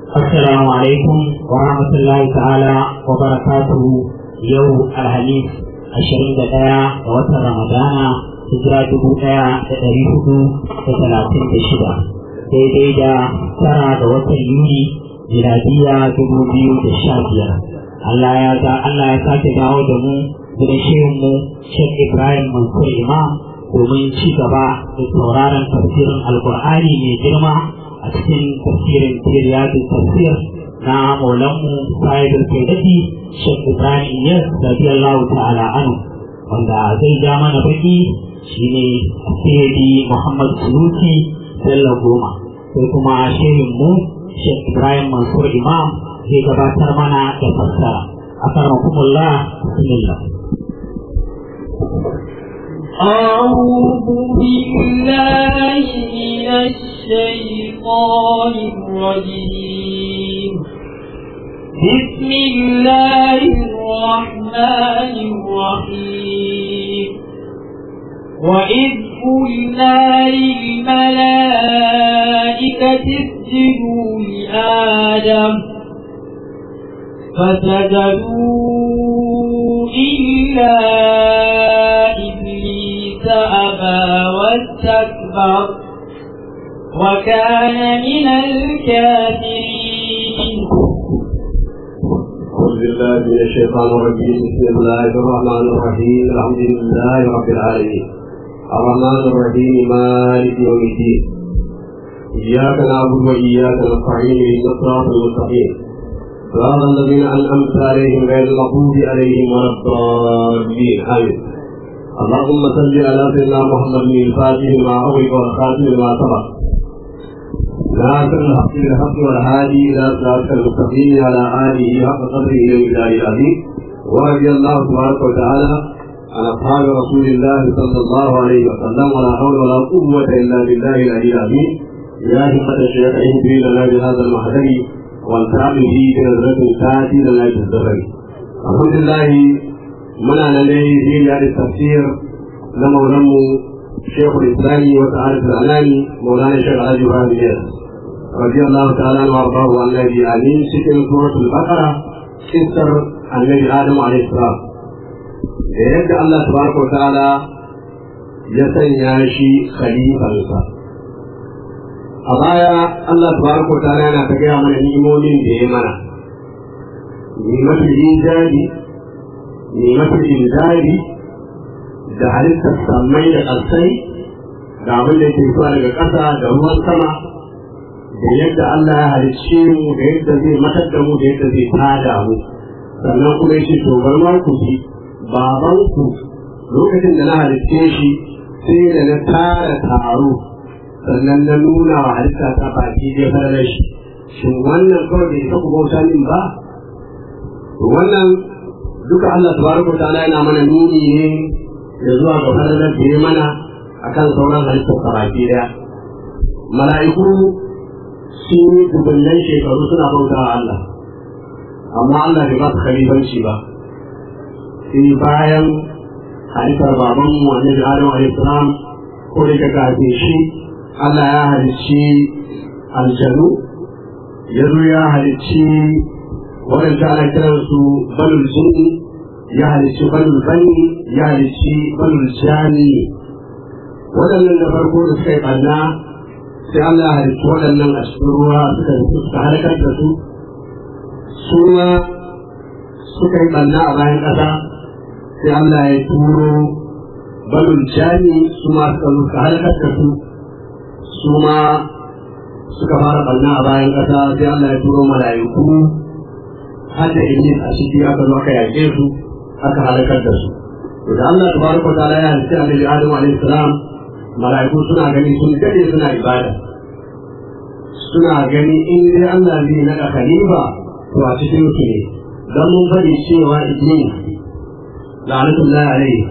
Assalamu alaikum wa rahmatullahi ta'ala wa barakatuhu yau alhamis ashirin da ɗaya ga watan Ramadana hijira dubu ɗaya da ɗari hudu da talatin da shida daidai da tara ga watan Yuni miladiya dubu biyu da sha biyar. Allah ya ga Allah ya sake dawo da mu gidan shehun mu Sheikh Ibrahim Mansur Imam domin ci gaba da sauraron tafsirin Alƙur'ani mai girma a cikin tafsirin Tiriyadun tafsir na maulanmu sahibul kaidati Sheikh Ibrahim Yes radiyallahu ta'ala anhu wanda zai ja mana baki shine Sayyidi Muhammad Suluki Bello Goma sai kuma shehin mu Sheikh Ibrahim Mansur Imam zai gabatar mana da fassara akramakumullah bismillah أعوذ بالله من الشيطان الرجيم بسم الله الرحمن الرحيم وإذ قلنا للملائكة اسجدوا لآدم فسجدوا إلا إبليس أبى واستكبر وكان من الكافرين أعوذ بالله من الشيطان الرجيم بسم الله الرحمن الرحيم الحمد لله رب العالمين الرحمن الرحيم مالك يوم الدين إياك نعبد وإياك نستعين اهدنا الصراط المستقيم صراط الذين أنعمت عليهم غير المغضوب عليهم ولا الضالين آمين اللهم صل على سيدنا محمد بن الفاتح لما أغلق والخاتم لما سبق ناصر الحق بالحق والهادي الى صراط المستقيم على اله حق قدره ومقداره العظيم ورضي الله تبارك وتعالى عن اصحاب رسول الله صلى الله عليه وسلم ولا حول ولا قوه الا بالله العلي العظيم يا همة الشيخ اهدي لنا بهذا المحضر والتعب به بنظرة تاتي لنا بالزبر الحمد لله منا لديه في التفسير لمولمو شيخ الاسلام وتعالى الاناني مولانا الشيخ علي ابراهيم رضي الله تعالى عنه وارضاه عن النبي امين سكن سوره البقره كسر النبي ادم عليه السلام da yadda Allah tabaraka wa ta'ala ya sanya shi khalifansa a baya Allah tabaraka wa ta'ala yana ta gaya mana ni'imomin da ya mana ni'matul ijadi ni'matul inzali da halittar sammai da ƙarsai da abin da ke zuwa daga ƙasa da ruwan sama da yadda Allah ya halicce mu da yadda zai matar da mu da yadda zai tada mu sannan kuma ya ce to bar ma ku ji baban ku lokacin da na halicce shi sai da na tara taro sannan na nuna wa halitta ta baki zai fara shi shin wannan kawai bai isa ku bauta min ba wannan duka Allah tabaraka ta'ala yana mana nuni ne da zuwa ga falalar da ya mana akan sauran halittar baki daya mala'iku sun yi dubunnan shekaru suna bauta wa Allah amma Allah bai ba su khalifanci ba sai bayan halittar baban mu annabi Adam alayhi salam ko da kaga shi Allah ya halicci aljanu ya zo ya halicci waɗanda ana kiransu balul jinni ya halicci balul bani ya halicci balul jani waɗannan da farko da suka yi ɓanna sai Allah ya halicci waɗannan a cikin ruwa suka suka halakar da su su ma suka yi ɓanna a bayan ƙasa sai Allah ya turo balul jani su ma suka zo suka halakar da su su ma suka fara ɓanna a bayan ƙasa sai Allah ya turo mala'iku har da iblis a ciki aka zo aka yaƙe su aka halakar da su to da Allah tabaraka wa ta'ala ya halitta annabi Adam alaihi salam mala'iku suna gani sun dade suna ibada suna gani in dai Allah zai naɗa khalifa to a cikin su ne dan mun faɗi cewa iblis la'anatullahi alaihi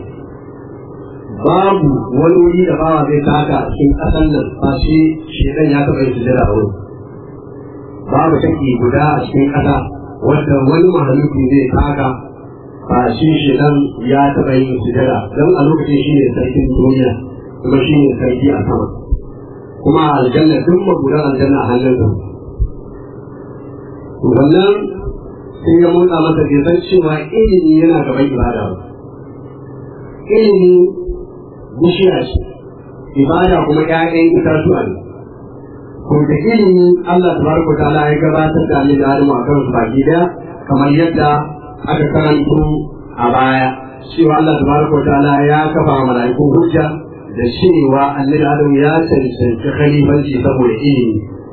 babu wani wuri da bawa zai taka a cikin ƙasar nan ba shi shedan ya taɓa yin sujada a wurin babu take guda a cikin ƙasa wanda wani mahaluki zai taka ba shi shedan ya taɓa yin sujada don a lokacin shi ne sarkin duniya kuma shi ne sarki a sama kuma a aljanna duk magudan aljanna a hannun sa wannan sai ya motsa masa bai san cewa ilimi yana gaban ibada ba ilimi bishiya ce ibada kuma ƴaƴan itatuwa ne ko da ilimi Allah tabaraka ta'ala ya gabatar da annabi Adamu a kansu baki daya kamar yadda aka karanto a baya cewa Allah tabaraka ta'ala ya kafa wa mala'iku hujja da cewa annabi Adamu ya cancanci khalifanci saboda ilimi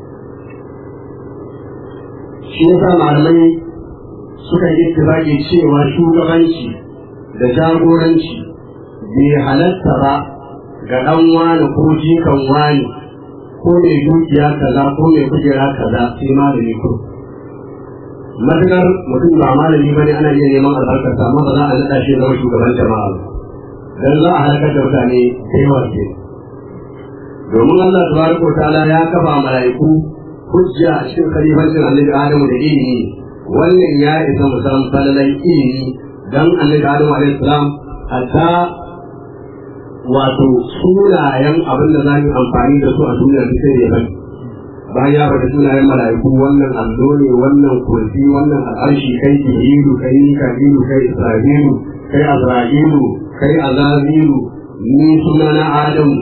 shi yasa malamai suka yi ittifaqi cewa shugabanci da jagoranci bai halatta ba ga ɗan wani ko jikan wani ko mai dukiya kaza ko mai kujera kaza sai malami ko matukar mutum ba malami bane ana iya neman albarkarsa amma ba za a naɗa shi zama shugaban jama'a ba dan za a halakar da mutane da yawa ke domin Allah tabaraka ta'ala ya kafa mala'iku hujja a cikin khalifancin annabi Adamu da ilimi wannan ya isa musamman falalan ilimi dan annabi Adamu alaihi salam hatta wato sunayen abin da za mu amfani da su a duniya duk sai ya bari bayan ya faɗi sunayen mala'iku wannan allo ne wannan kursi wannan al'arshi kai jibrilu kai mika'ilu kai isra'ilu kai azra'ilu kai azazilu ni sunana adamu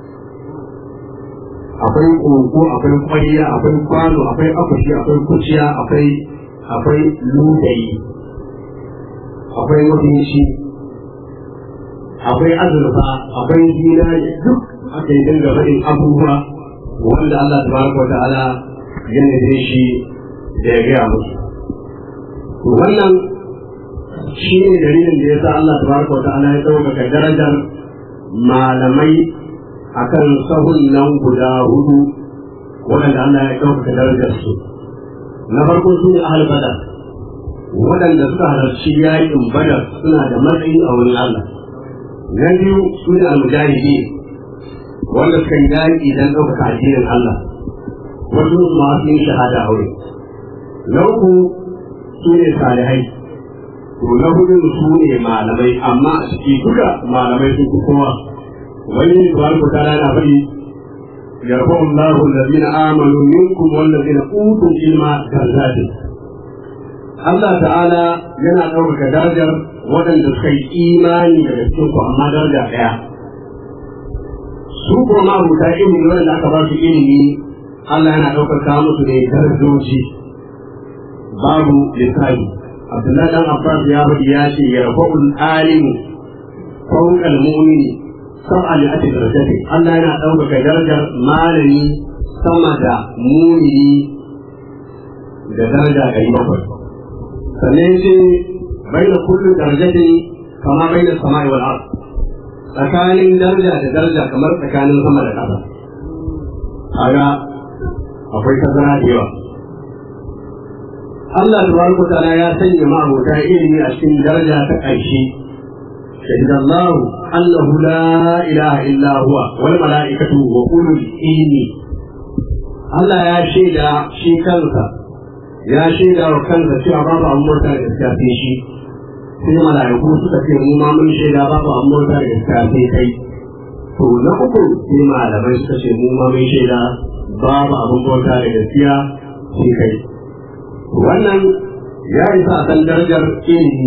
akwai koko akwai kwariya akwai kwano akwai akushi akwai kuciya akwai akwai ludayi akwai mutunci akwai azurfa akwai zinari duk aka yi dinga faɗin abubuwa wanda Allah tabaraka wa ta'ala ya nufe shi da ya gaya musu wannan shi ne dalilin da ya sa Allah tabaraka wa ta'ala ya ɗaukaka darajar malamai akan sahun nan guda hudu waɗanda Allah ya ɗaukaka darajar su na farko su ne ahal badar waɗanda suka halarci yaƙin badar suna da matsayi a wurin Allah na biyu su ne almujahidi wanda suka yi yaƙi don ɗaukaka addinin Allah wasu masu yin shahada a wurin na uku su ne salihai to na hudu su ne malamai amma a ciki duka malamai sun fi kowa wani tabaraka ta'ala na faɗi yarfa'u Allahu allazina amanu minkum wallazina utul ilma darajatin Allah ta'ala yana ɗaukaka darajar waɗanda suka yi imani daga cikin ku amma daraja ɗaya su kuma ma'abuta ilimi waɗanda aka ba su ilimi Allah yana ɗaukaka musu ne darajoji babu lissafi Abdullahi dan Abbas ya faɗi ya ce yarfa'ul alimu fawqal mu'mini sab'a li ati darajati Allah yana ɗaukaka darajar malami sama da mumini da daraja ɗari bakwai sannan ce bai da kullum darajatin kama bai da sama'i wal ard tsakanin daraja da daraja kamar tsakanin sama da ƙasa kaga akwai tazara da yawa Allah tabaraka ta'ala ya sanya ma'abota ilimi a cikin daraja ta ƙarshe شهد الله أنه لا إله إلا هو والملائكة وأولو العلم Allah ya shaida shi kansa ya shaida wa kansa cewa babu an murta da gaskafe shi sai mala'iku suka ce mu ma mun shaida babu an murta da gaskafe kai to na uku sai malamai suka ce mu ma mun shaida babu abin murta da gaskiya sai kai wannan ya isa a san darajar ilimi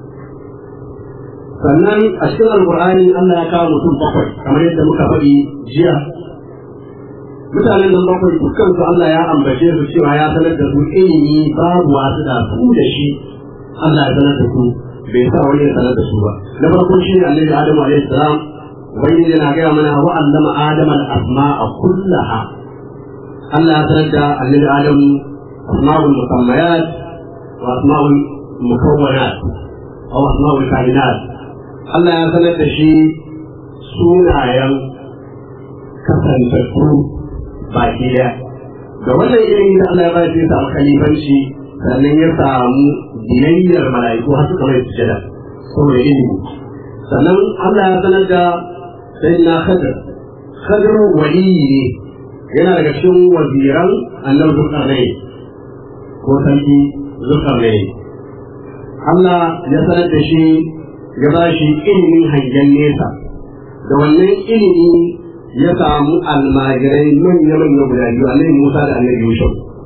sannan a cikin alkur'ani Allah ya kawo mutum bakwai kamar yadda muka faɗi jiya mutanen nan bakwai dukkan su Allah ya ambace su cewa ya sanar da su ilimi babu wasu da su da shi Allah ya sanar da su bai sa wani ya sanar da su ba na farko shi ne annabi Adamu alaihi salam wani yana gaya mana wa allama Adam al-asma'a kullaha Allah ya sanar da annabi Adamu asma'ul musammayat wa asma'ul mukawwanat aw asma'ul kainat Allah ya sanar da shi sunayen kasantattu baki daya da wannan irin da Allah ya ba shi samu kalifanci sannan ya samu biyayyar mala'iku har suka mai sujada saboda ilimi sannan Allah ya sanar da sayyidina Khadir Khadir waliyi ne yana daga cikin waziran annabi Zulkarnain ko sarki Zulkarnain Allah ya sanar da shi ya ba shi ilimin hangen nesa da wannan ilimi ya samu almajirai manya-manya guda biyu annabi Musa da annabi Yusuf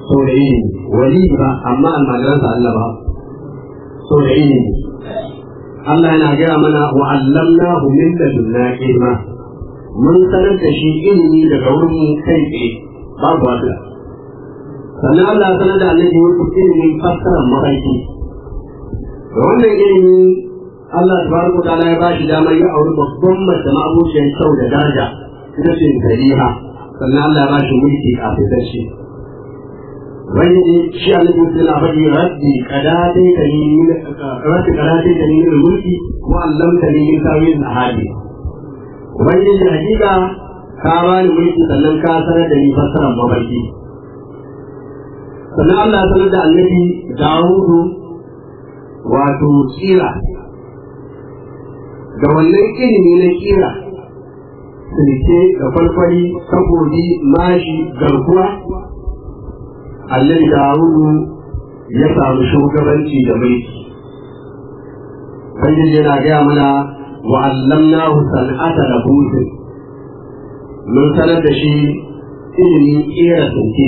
so da ilimi wali ba amma almajiransa Allah ba so da ilimi Allah yana gaya mana wa allamnahu min ladunna ilma mun sanar da shi ilimi daga wurin mu kai tsaye babu wata sannan Allah ya sanar da annabi wasu ilimin fassarar mafarki da wannan ilimi Allah tabaraka ta'ala ya bashi damar ya auri babban mace ma'abuciyar kyau da daraja ita ce Khaliha sannan Allah ya bashi mulki kafin da shi wani shi annabi sai na faɗi rabbi qadati kani min rabbi qadati kani min mulki wa allamtani min tawil ahadi wani da hakika ka bani mulki sannan ka sanar da ni fassarar mafarki sannan Allah ya sanar da annabi Dawudu wato tsira da wannan ilimi na kira silke da farfari saboda mashi garkuwa annabi Dawudu ya samu shugabanci da mulki Ubangiji yana gaya mana wa allamnahu san'ata da busin mun sanar da shi ilimin kera silke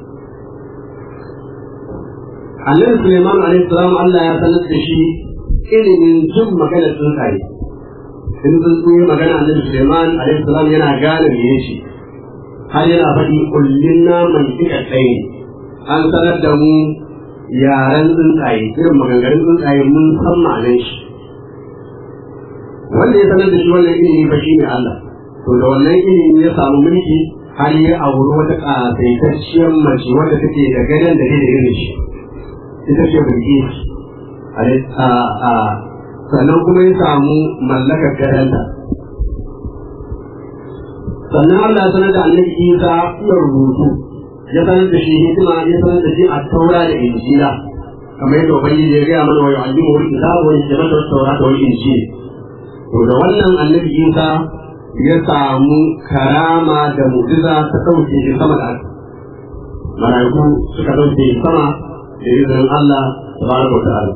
annabi Suleiman alaihi salam Allah ya sanar da shi ilimin jin magana tsuntsaye in tsuntsu yi magana annabi Suleiman alaihi salam yana gane me yace har yana faɗi kullin naman kika tsaye an sanar da mu yaren tsuntsaye irin maganganun tsuntsaye mun san ma'anar shi wanda ya sanar da shi wannan ilimi fa shine Allah to da wannan ilimi ya samu mulki har ya auri wata ƙasaitacciyar mace wadda take da gadon da da irin shi ita ce Bilkis sannan kuma ya samu mallakar gadonta sannan Allah ya sanar da annabi Isa iya rubutu ya sanar da shi hikima ya sanar da shi a taura da injila kamar yadda ubangiji ya gaya mana wa yu'allimu wal kitaba wa yajma'u at-taura wal injil to da wannan annabi Isa ya samu karama da mu'jiza ta dauke shi sama da malaiku suka dauke sama da izinin Allah tabaraka wa ta'ala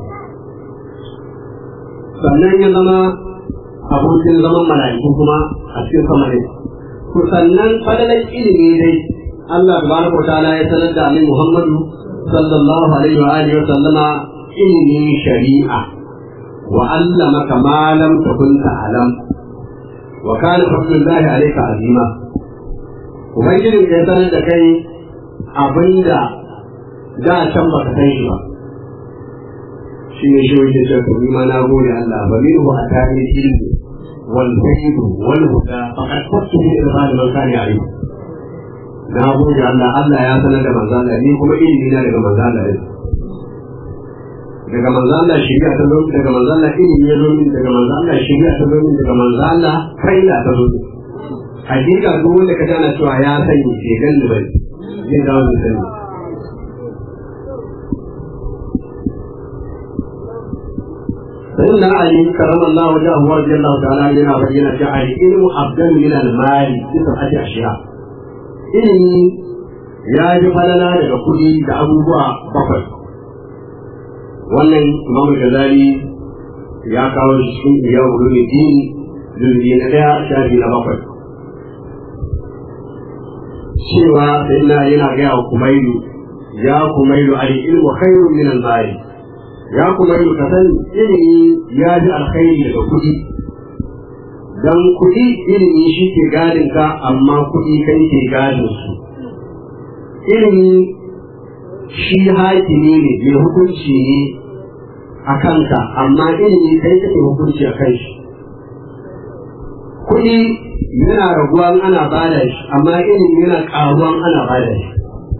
sannan ya zama abokin zaman mala'iku kuma a cikin sama ne to sannan fadalan ilimi dai Allah tabaraka wa ta'ala ya sanar da Annabi Muhammadu sallallahu alaihi wa alihi wa sallama ilimin shari'a wa allamaka ma lam takun ta'lam wa kana fadlullahi alayka azima ubangijin ya sanar da kai abinda da can baka san shi ba shi ne shi wajen cewa ni ma na gode Allah ba min hu atani ilmi wal fayd wal huda faqad kuntu bi irfan man kana ya'lam na gode Allah Allah ya sanar da manzo Allah ni kuma ilimi na daga manzo Allah daga manzo Allah shari'a ta zo daga manzo Allah ilimi ya zo min daga manzo Allah shari'a ta zo min daga manzo Allah kai da ta zo hakika duk wanda ka jana cewa ya sani ke ganni bai zai dawo da sani سيدنا علي كرم الله وجهه ورضي الله تعالى عنه وبين جعل العلم افضل من المال بسبعه اشياء ilimi ya ji falala daga kuɗi da abubuwa bakwai wannan imamu gazali ya kawo shi cikin iya wuri ne dini zurbi na ɗaya shafi na bakwai cewa sai na yana gaya wa kumailu ya kumailu al ilmu khairun min al mali ya kumailu ka san ilimi ya ji alkhairi daga kuɗi dan kuɗi ilimi shi ke gadin ka amma kuɗi kai ke gadin su ilimi shi hakimi ne mai hukunci ne a kanka amma ilimi kai kake hukunci a kan shi kuɗi yana raguwa ana bada shi amma ilimi yana ƙaruwan ana bada shi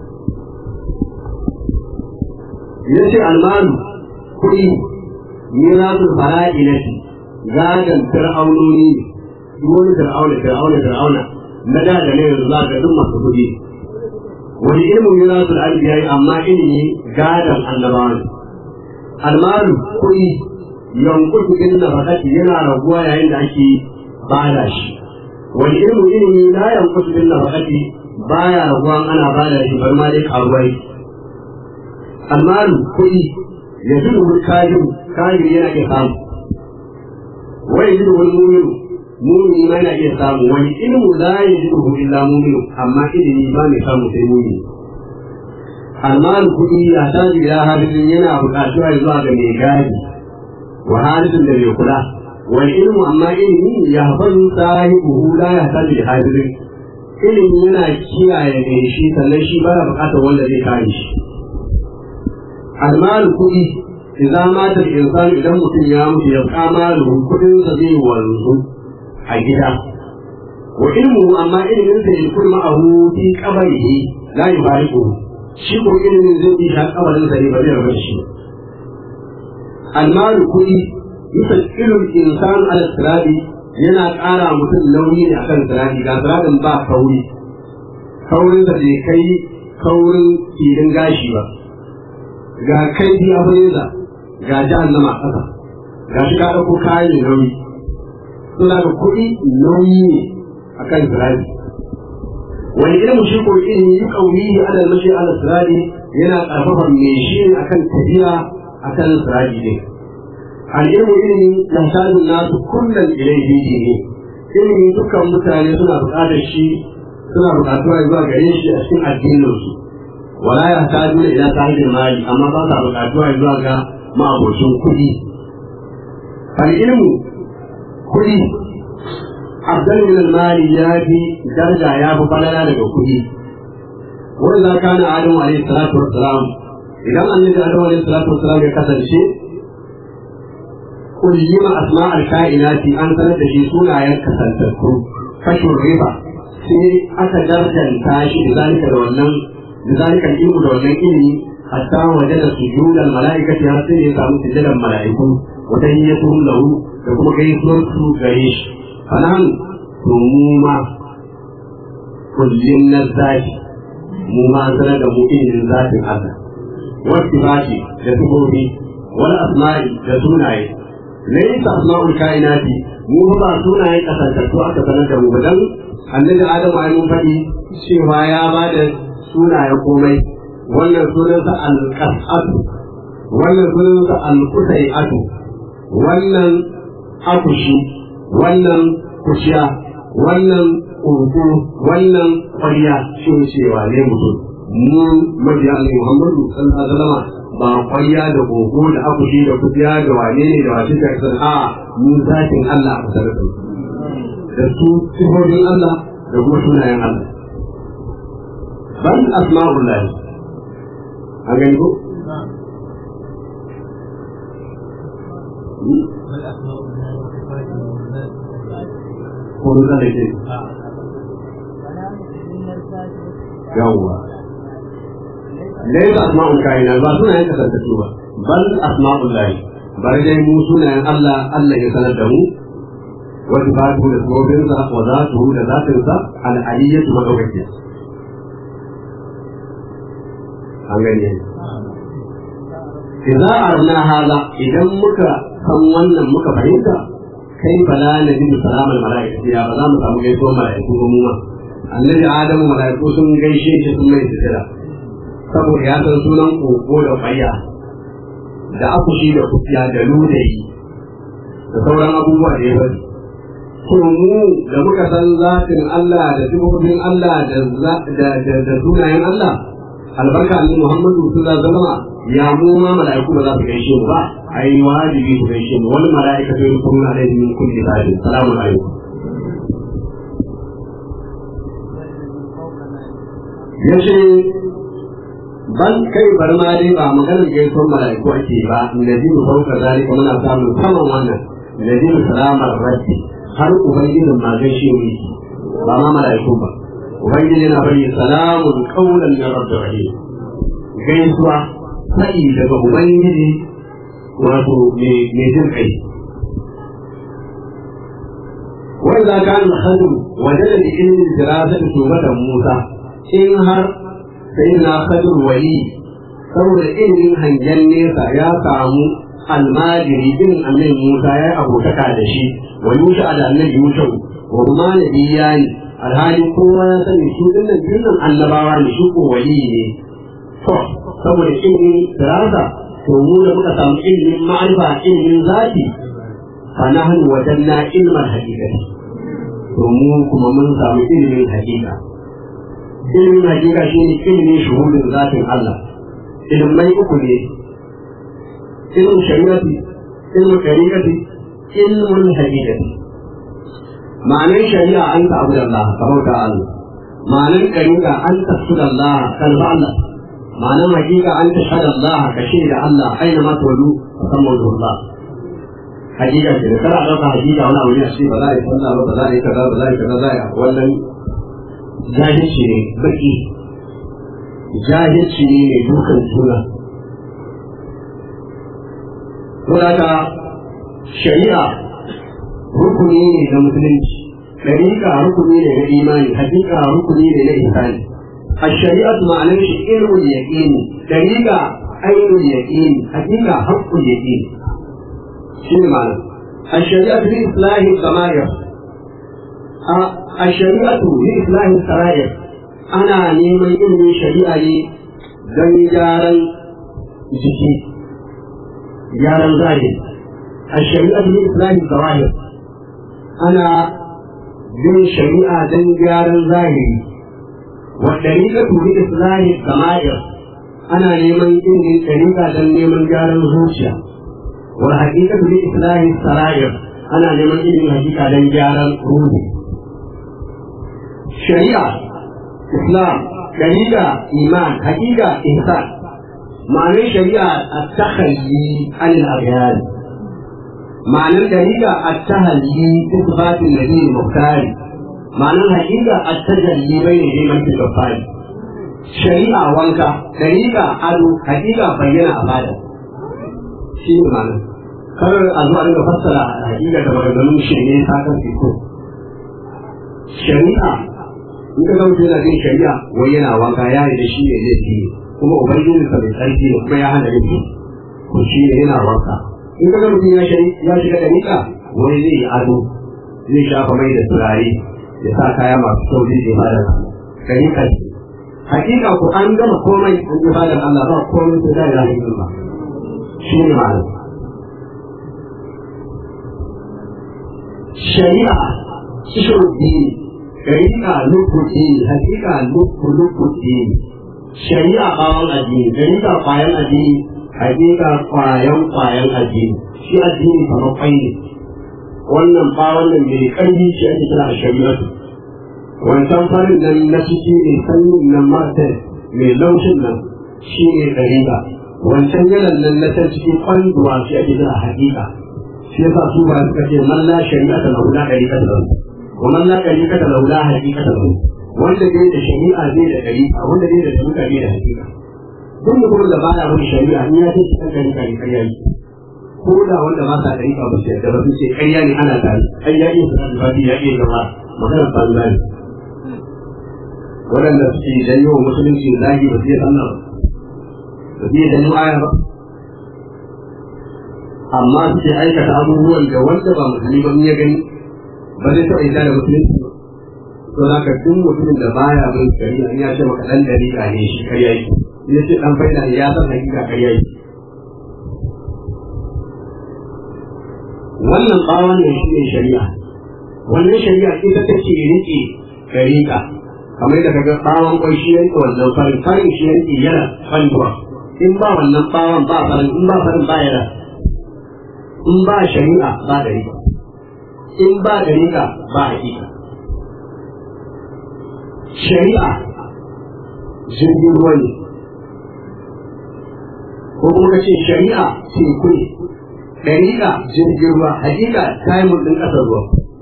ya ce almalu kuɗi mirasul fara'ilati gadon fir'aunoni wani fir'auna fir'auna fir'auna na da da ne yanzu za ga duk masu kuɗi wani ilmin mirasul anbiya amma ilimi gadon annabawa ne almalu kuɗi yankutu din na fakati yana raguwa yayin da ake bada shi wani ilmu ilimi la yankutu din na fakati baya raguwa ana bada shi bar ma dai karuwa almalu kuɗi ya zuba wani kajin kajin yana iya samu wai zuba wani muminu mumini ma yana iya samu wani ilmu la ya zuba illa muminu amma ilimi ba mai samu sai mumini almal kuɗi ya taji ila hadisin yana buƙatuwa zuwa ga mai gadi wa hadisin da mai kula wal ilmu amma ilimi ya hafazu sahibu la ya taji da hadisin ilimi yana kiyaye mai shi sannan shi baya buƙatar wanda zai kare shi almal kuɗi idan mata insan idan mutum ya mutu ya kama kuɗin sa zai wanzu a gida wa ilmu amma ilimin sa yakun ma'ahu fi qabrihi la yubariku shi ko ilimin zai yi shi kabarin sa ne ba zai rabu shi almalu kuɗi yusakkilu insan ala sirati yana ƙara mutum nauyi ne akan sirati ga siratin ba kauri kaurin sa bai kai kaurin filin gashi ba ga kai bi abuza ga jahannama a ƙasa ga shi ka ɗauko kayan nauyi suna da kuɗi nauyi ne akan sirari wani ilmu shi ko ilmi yi kaunihi ala mashi ala sirari yana karfafa mai shi akan tafiya akan sirari ne al'ilmu ilmi ya sadu nasu kullum ilaihi ne ilmi dukkan mutane suna buƙatar shi suna buƙatuwa zuwa gare shi a cikin addininsu wala ya sadu ila sahibin mali amma ba sa buƙatuwa zuwa ga ma'abocin kuɗi al'ilmu kuɗi afdal min al-mali ya fi daraja ya fi falala daga kuɗi wani za ka na adamu alaihi salatu wassalam idan annabi adamu alaihi salatu wassalam ya kasance kullima asma al-kainati an sanar da shi sunayen kasantattu kashin riba sai aka darjanta shi da zalika da wannan da zalika ilmu da wannan ilimi hatta wajada sujudal malaikati har sai ya samu sujudan malaiku wa tahiyyatuhum lahu da kuma gaisuwar su gare shi fanan to mu ma kullum na zaki mu ma zana da mu ilimin zatin Allah wasu baki da tubobi wani asma'i da sunaye laysa asma'ul kainati mu ba sunayen kasantattu aka sanar da mu ba dan annabi adamu ai mun faɗi cewa ya ba da sunaye komai wannan sunansa al-qas'atu wannan sunansa al-qusai'atu wannan akushi wannan kushiya wannan ƙoƙo wannan ƙwarya shi cewa ne mutum mu mabiya ne muhammadu sallallahu alaihi wasallam ba ƙwarya da ƙoƙo da akushi da kushiya da wane ne da wace ta kasar a mu zatin Allah a kasar da da su sifofin Allah da kuma sunayen Allah ban asma'ullah a gani ko ko da zai ce yawwa laysa asma'ul kaina ba sunayen kasantattu ba bal asma'ul lahi bari dai mu sunayen Allah Allah ya sanar da mu wa sifatu da sabobinsa wa zatuhu da zatinsa al-aliyyatu wa dawaki an gani idza arna hada idan muka san wannan muka fahimta kai fala na jin salamal mala'ikati ya ba za mu samu gaisuwar mala'iku ba mu ma annabi adamu mala'iku sun gaishe shi sun mai sitira saboda ya san sunan koko da kwaya da akushi da kufiya da ludayi da sauran abubuwa da ya bari to mu da muka san zatin Allah da sifofin Allah da da sunayen Allah albarka annabi Muhammadu sallallahu alaihi wasallam ya mu ma mala'iku ba za su gaishe mu ba ai wajibi su gaishe mu wani mala'ika sai su kuma alaihi min kulli sa'in salamu alaikum yace ban kai bar ma dai ba maganar gaisuwar mala'iku ake ba nabi mu fauka zalika muna samun saman wannan nabi salamar rabbi har ubangijin ma gaishe mu ba ma mala'iku ba ubangiji na bari salamun qawlan min rabbir rahim gaisuwa sai daga ubangiji wato mai jin kai wanda kan hadu wajen da ilimin dirasar tubatan musa in har sai na hadu wali saboda ilimin hangen nesa ya samu almajiri din annabi musa ya abokaka da shi wa yusha da annabi yusha wa kuma nabiya ne alhali kowa ya sani su dinnan dinnan annabawa ne shi ko wali ne to saboda ilimin dirasa to mu da muka samu ilimin ma'arifa ilimin zati fa nahnu wajanna ilmal haqiqati to mu kuma mun samu ilimin haqiqa ilimin hakika shi ne ilimin shuhudin zatin Allah ilimai uku ne ilimin shari'ati ilimin kariƙati ilimin hakikati ma'anar shari'a an ta abu da Allah kamar ta Allah ma'anar kariƙa an ta su da Allah kalba Allah ma'anar hakika an ta shaɗa Allah ka shaida Allah aina ma tolu musamman da Allah hakika ce da kana ɗauka hakika wani abu ne a ce ba za a yi sallah ba ba za a yi kaza ba za a yi kaza za a yi wannan jahilci ne baki jahilci ne mai dukan juna Saboda shari'a rukuni ne na musulunci ɗariƙa rukuni ne na imani hakika rukuni ne na ihsani a shari'atu ma'anar shi ilmul yaqini ɗariƙa ainul yaqini hakika haqqul yaqini shi ne ma'ana a shari'atu bi islahi samair a shari'atu bi islahi sarair ana neman ilimin shari'a ne don gyaran jiki gyaran zahiri a shari'atu bi islahi sarair ana bin shari'a don gyaran zahiri wa dariqatu bi islahi samair ana neman ilimin shari'a don neman gyaran zuciya wa haqiqatu bi islahi sarair ana neman ilimin hakika don gyaran ruhi shari'a islam dariqa iman hakika ihsan ma'anar shari'a at-takhalli anil aghyar ma'anar dariqa at-tahalli bi sifatin nabi muhtar ma'anar hakika at-tajalli bayna liman fil ghaffari shari'a wanka dariqa ado hakika bayyana a fada shi ne ma'anar kar a zuwa daga fassara hakika da maganganun shi ne sakar fito shari'a in ka zama yana jin shari'a wai yana wanka ya yi da shi ne zai fi kuma ubangiji sa mai tsarki ne kuma ya hana rufi ko shi ne yana wanka in ka zama ya ya shiga da nika wai zai yi ado zai shafa mai da turare ya sa kaya masu kyau zai je fadar da nika ce hakika ko an gama komai an yi fadar Allah ba komai sai da ya yi ba shi ne ma'ana shari'a shi shari'a luku dini hakika luku luku dini shari'a bawon addini shari'a kwayan addini hakika kwayan kwayan addini shi addini kamar kwai ne wannan bawon nan mai ƙarfi shi ake kira a shari'atu wancan farin nan na ciki mai sanyin nan martin mai laushin nan shi ne ɗariƙa wancan yalan nan na can cikin kwanduwa shi ake kira hakika shi yasa su ba suka ce man la shari'ata lahu la ɗariƙa lahu ومن لا طريقة له لا حقيقة له wanda dai da shari'a zai da ɗariƙa wanda dai da shari'a zai da hakika duk mutumin da baya wani shari'a in ya ce shi kan ɗariƙa ne ƙarya yi ko da wanda ba sa ɗariƙa ba su yadda ba sun ce ƙarya ne ana tare ai ya iya sanar da fadi ya iya zama maganar banza ne waɗanda suke janyo wa musulunci zagi ba su iya sallah ba su iya janyo aya ba amma suke aikata abubuwan da wanda ba musulmi ba ya gani ba zai taɓa ita da musulunci ba to za ka duk mutumin da baya bin shari'a in ya ce maka ɗan dariƙa ne shi karya yi ya ce ɗan faida ne ya san hakika karya yi wannan ɓawon ne shi ne shari'a wannan shari'a ita ta ce riƙe dariƙa kamar da kaga ɓawon kwai shi yanke wannan farin farin shi yanke yana fanduwa in ba wannan ɓawon ba farin in ba farin ba yana in ba shari'a ba dariƙa in ba dariƙa ba hakika shari'a jirgin ruwa ne ko kuma ka ce shari'a teku ne dariƙa jirgin ruwa hakika taimur ɗin ƙasar ruwa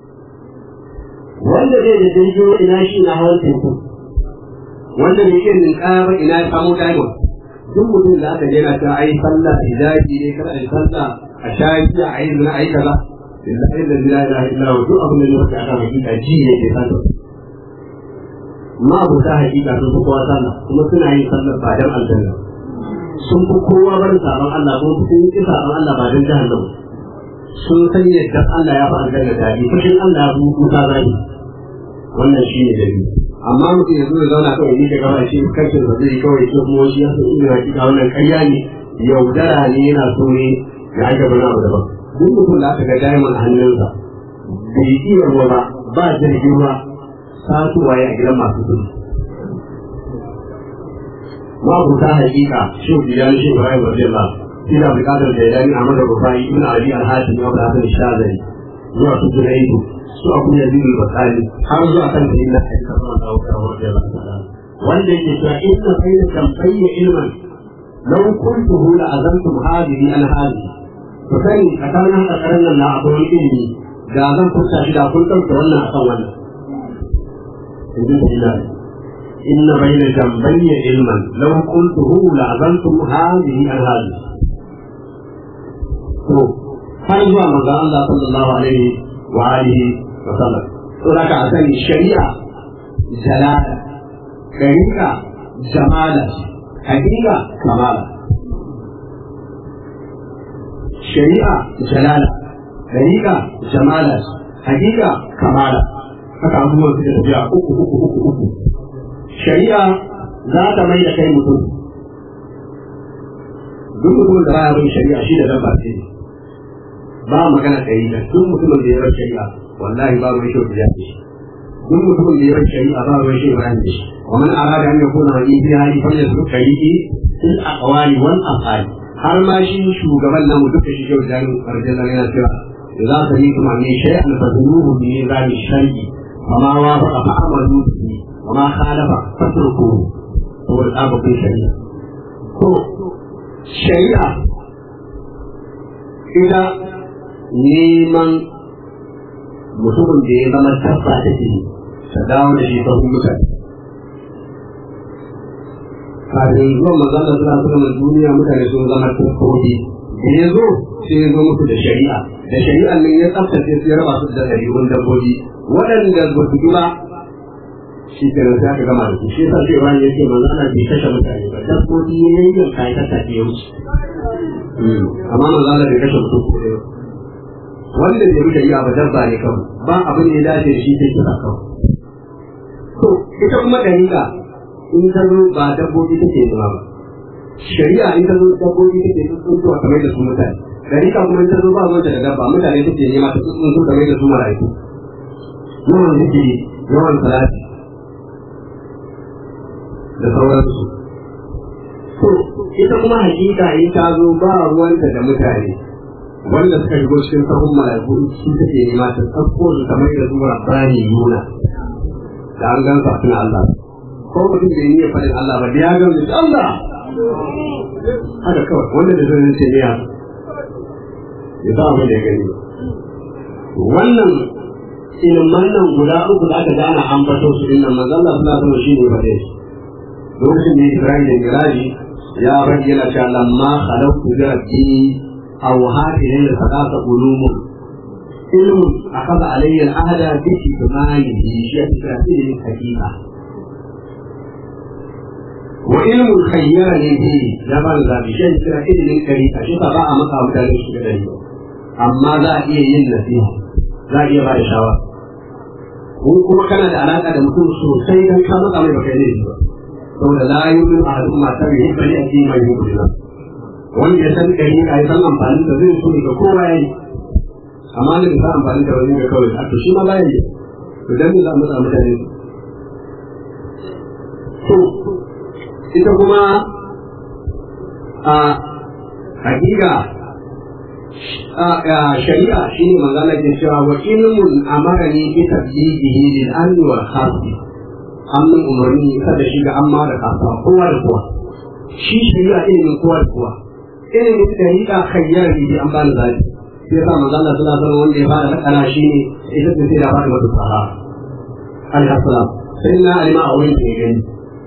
wanda zai da jirgin ruwa ina shi na hawan teku wanda bai ke ninkaya ba ina ya samu taimur duk mutum da aka jera ta ai sallah hijabi ne kada a yi sallah a shayi a yi zina a yi kaza lillahi da la ilaha illa hu duk abin da ne wata aka hakika ji ne ke sallah ma abu ta hakika sun fi kowa sallah kuma suna yin sallah ba dan aljanna sun fi kowa barin sabon Allah ko sun yi sabon Allah ba dan jahannam sun san yadda Allah ya fi aljanna daɗi fushin Allah ya fi kuka zai wannan shi ne dalili amma mutum ya zo ya zauna kawai ni gaba shi kankin da zai kawai ce kuma shi ya san inda hakika wannan ƙarya ne yaudara ne yana so ne ya aka bana abu daban duk mutum da aka ga diamond a hannunsa bai iya ruwa ba ba jirgin ruwa satuwa ya gidan masu kudi ma buta hakika shi biyan shi Ibrahim radiyallahu shi da bukatar da yani Ahmad Rufai ibn Ali al-Hatim wa Hasan al-Shazali zuwa su Junaidu su Abu Yazid al-Bakali har zuwa kan sayyidina Ali sallallahu alaihi wa sallam wanda yake cewa inna bayna kamfayya ilman law kuntuhu la azantum hadhihi an hadhihi to kai tsakanin haka karan nan na akwai wani ilimi da zan furta shi da kun ɗauke wannan akan wannan in ji إن بين جنبي علما لو قلته لعزلتم هذه عن هذه har zuwa manzo Allah sallallahu alaihi wa alihi wa sallam to da ka sani shari'a jalala dariqa jamala hakika kamala shari'a jalala dariqa jamala hakika kamala haka abubuwan su da tafiya uku uku uku uku shari'a za ta mai da kai mutum duk mutumin da baya bin shari'a shi da dabba ce ba magana ɗari da duk mutumin da ya bar shari'a wallahi ba ruwan shi ya ce duk mutumin da ya bar shari'a ba ruwan shi ya ce wa man arada an yakuna wa in biya hali fa yasu shari'i fil aqwali wal af'ali har ma shi shugaban namu duka shi yau da arjala yana cewa idza sami'tum an shay'an fadhuruhu bi nizami shar'i فما وافق فعملوا به وما خالف فاتركوه هو الآب في الشريعة هو الشريعة إذا neman mutumin da ya zama tabba da shi ta dawo da shi sahun mutane kafin zuwan mazalla suna suna duniya mutane sun zama tabbobi da ya zo sai ya zo musu da shari'a da shari'an nan ya tsaftace su ya raba su da ɗabi'un dabbobi waɗanda ba su ba shi ke sai aka gama da su shi yasa sai wani yake manzo ana bai kashe mutane ba dabbobi ne yin kai ta tafi ya wuce amma manzo Allah bai kashe mutum ko ɗaya wanda bai wuce iya ba dabba ne kawai ba abin da ya dace da shi sai kira kawai to ita kuma dariƙa in ta zo ba dabbobi take zama ba shari'a in ta zo dabbobi take tsuntsuwa kamar da su mutane dariƙa kuma in ta zo ba zuwa da dabba mutane take nema ta tsuntsu kamar da su mala'iku yawan zikiri yawan salati da sauransu to ita kuma hakika in ta zo ba ruwanta da mutane wanda suka shigo cikin sahun mala'iku su take nema ta tsakko su kamar da su rabbani yuna da an gan suna Allah ko mutum da yi faɗin Allah ba da ya gan da Allah haka kawai wanda da zai ce ne ya sa abin da ya gani wannan ilman nan guda uku da aka gana an fato su inda manzon Allah sallallahu alaihi shi ne fade shi lokacin da Ibrahim da Miraji ya bari yana cewa lamma khalaqtu bi rabbi aw hadhihi la sadaka ulumun ilmun akhadha alayya al-ahda bi itmanihi shi ya tsaya ilmin hakika wa ilmun khayyarani bi ya ba da bi shi ya tsaya ilmin karita shi ba a maka mutane shi da dai amma za a iya yin nasiha za a iya ba da shawara ko kuma kana da alaka da mutum sosai dan ka maka mai baka ne ba saboda la yu'minu ahadukum ma tabi bali ake mai yu'minu wanda ya san kai ka san amfani da zai so ga kowa yayi amma ne da amfani da wani ga kawai to shi ma ba yayi to dan me za mu samu mutane to ita kuma a hakika shari'a shi ne magana ke cewa wa ilmun amara ne bi tablighihi lil amni wal khasbi amin umarni kada shi ga amma da kasa kowa da kowa shi shari'a ilimin kowa da kowa ilimin dariƙa khayyar bi an bani zaki sai sa manzo Allah sallallahu alaihi wanda ya fara kana shi ne ita ce sai da fara mata sahara alaihi salam sai na alima a wurin ke gani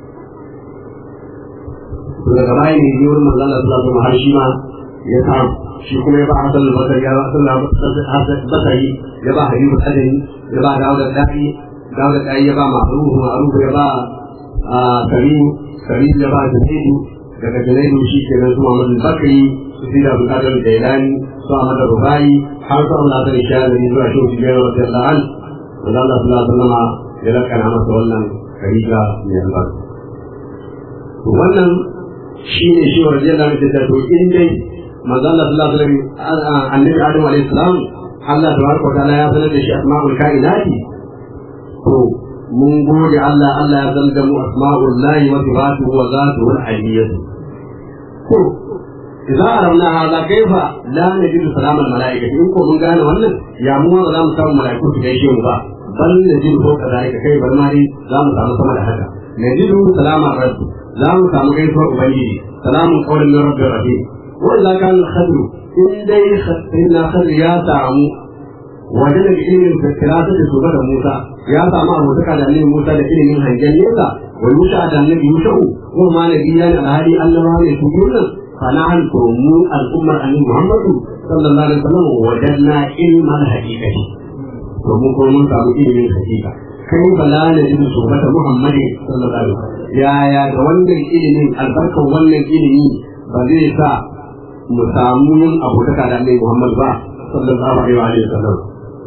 daga baya ne yi wurin manzo Allah sallallahu alaihi har shi ma ya samu shi kuma ya ba Hassan al-Basri ya ba Hassan Basri ya ba Habibu Adani ya ba Dawud al-Dafi Dawud al-Dafi ya ba Ma'ruf Ma'ruf ya ba Karim Karim ya ba Junaidu daga Junaidu shi ke nan su Muhammad al-Bakri su fi da Abdul Jailani su Ahmad al-Rufai har su Allah ta isha da zuwa shi su biyar wa sallallahu alaihi wa Allah sallallahu alaihi wa ya lakana masa wannan kariga mai albarka wannan shi ne shi wa rajiyallahu anhu da to in dai manzo Allah sallallahu alaihi wasallam annabi Adam alaihi salam Allah tabaraka wa ta'ala ya sanar da shi asma'ul kainati to mun gode Allah Allah ya zanga mu asma'ullahi wa sifatuhu wa zatuhu al-aliyyah to idza aramna hadha kaifa la najidu salama al-mala'ikati in ko mun gane wannan ya mu ba za mu samu mala'iku su gaishe mu ba bal najidu ko kadalika kai bar ma dai za mu samu sama da haka najidu salama rabbi za mu samu gaisuwar ubangiji salamun qawlin min rabbir rahim wa idza kana al-khadru in dai inna khadru ya samu wajen da ilimin firasa da shuga da Musa ya samu abotaka da annabi Musa da ilimin hangen nesa wa Yusha da annabi Yusha'u ko ma nabiya da alhali Allah ne su kullun fana'al mu al'ummar annabi Muhammadu sallallahu alaihi wasallam wajanna ilmal haqiqati to mu ko mun samu ilimin haqiqa kai bala ne da shuga da Muhammadu sallallahu alaihi wasallam yaya ga wannan ilimin albarkan wannan ilimi ba zai sa mu samu yin abotaka da annabi Muhammad ba sallallahu alaihi wasallam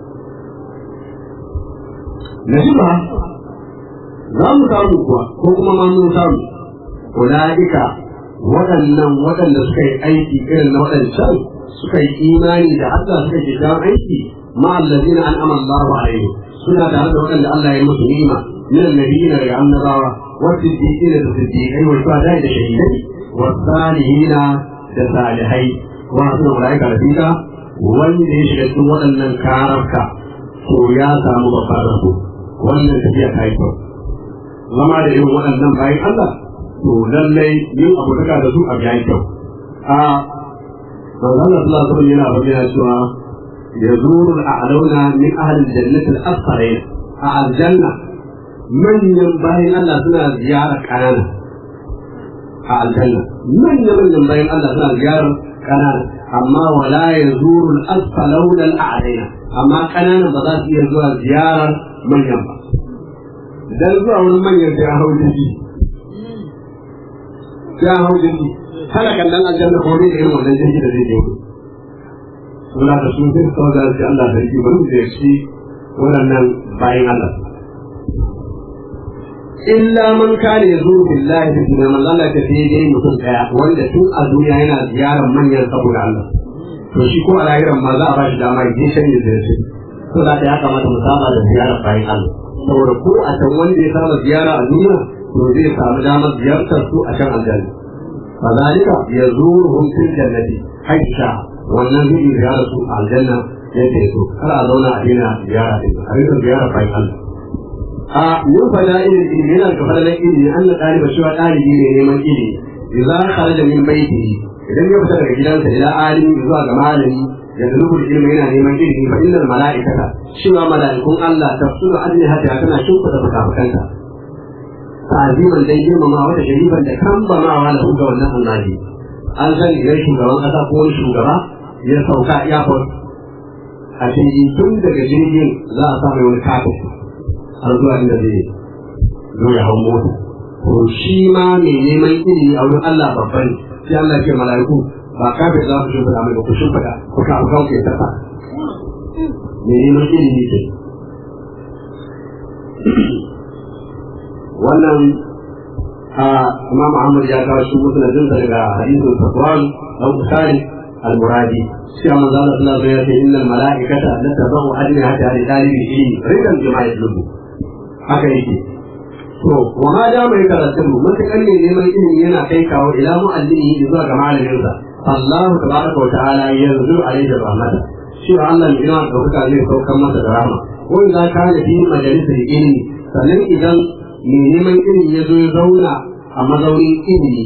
nasiba za mu samu kuwa ko kuma ma mun samu ulaika waɗannan waɗanda suka yi aiki irin na waɗancan suka yi imani da Allah suka yi dan aiki ma allazina an'ama Allahu alaihi suna tare da waɗanda Allah ya musu ni'ima min annabiyina da annabawa wa siddiqina da siddiqai wa shuhada da shahidai wa salihina da salihai wa suna ulaika rafika wanda ya shiga cikin waɗannan kararka to ya samu babbar rabo wannan tafiya ta yi kyau zama da irin waɗannan bayan Allah to lallai yin abu daga da su a biya kyau a manzon Allah sallallahu alaihi yana bayyana cewa yazuru al-a'launa min ahli al-jannati al-asfarin a aljanna manyan bayan Allah suna ziyara kanana a aljanna manyan manyan bayan Allah suna ziyarar kanana amma wala yazuru al-asfaluna al-a'laina amma kananan ba za su iya zuwa ziyarar manyan ba dan zuwa wani manyan sai a hau jirgi sai a hau jirgi kana kallon aljanna ko ne irin wannan jirgi da zai je wani suna da sun sai kawai da shi Allah sarki bari mu ziyarci waɗannan bayan Allah illa man kana yazuru billahi fi dunya man Allah ta sai dai mutum daya wanda tun a duniya yana ziyarar manyan saboda Allah to shi ko a lahiran ma za a ba shi dama ya je shan ya ziyarci to za ta ya kamata mu saba da ziyarar bayan Allah saboda ko a can wanda ya saba ziyara a duniya to zai samu damar ziyartar su a can aljanna fadalika yazuruhum fil jannati haisha wannan zai ziyara su a aljanna ya ce to kar a zauna a dina ziyara din a rika ziyara bayan Allah a yin fada'il ilmi yana da fadalan ilmi an na ɗaliba shi wa ɗalibi ne neman ilmi idan kharaja min baitihi idan ya fita daga gidansa ila alimi zuwa ga malami ya zulubu ilmi yana neman ilmi fa innal mala'ikata cewa mala'ikun Allah tafsiru ajnihata tana shimfida fuka-fukanta ta'aziman dai girmama wata shariban da kambamawa da ga wannan annabi an sani idan shugaban kasa ko wani shugaba ya sauka airport a jirgin tun daga jirgin za a samu wani kafin har zuwa inda zai zo ya hau mota to shi ma mai neman ilimi a wurin Allah babban sai Allah ke mala'iku ba kafin za ku shimfiɗa mai ba ku shimfiɗa ku ka ku ke tafa mai neman ilimi ke wannan a Imam Ahmad ya kawo shi musnadin daga hadisin Safwan dan Bukhari al-Muradi sai manzo Allah sallallahu alaihi wasallam ya ce innal mala'ikata la tabu adna hatta li talibi ilmi ridan bima yatlubu haka yake to wa ma da mai karatu mutakan ne neman ilimi yana kai kawo ila mu'allimi zuwa ga malamin sa Allah tabaraka wa ta'ala yanzu alaihi rahmata shi Allah ne yana dauka zai saukar masa da rahama wanda ka da fi majalisar ilimi sannan idan mai neman ilimi ya zo ya zauna a mazaunin ilimi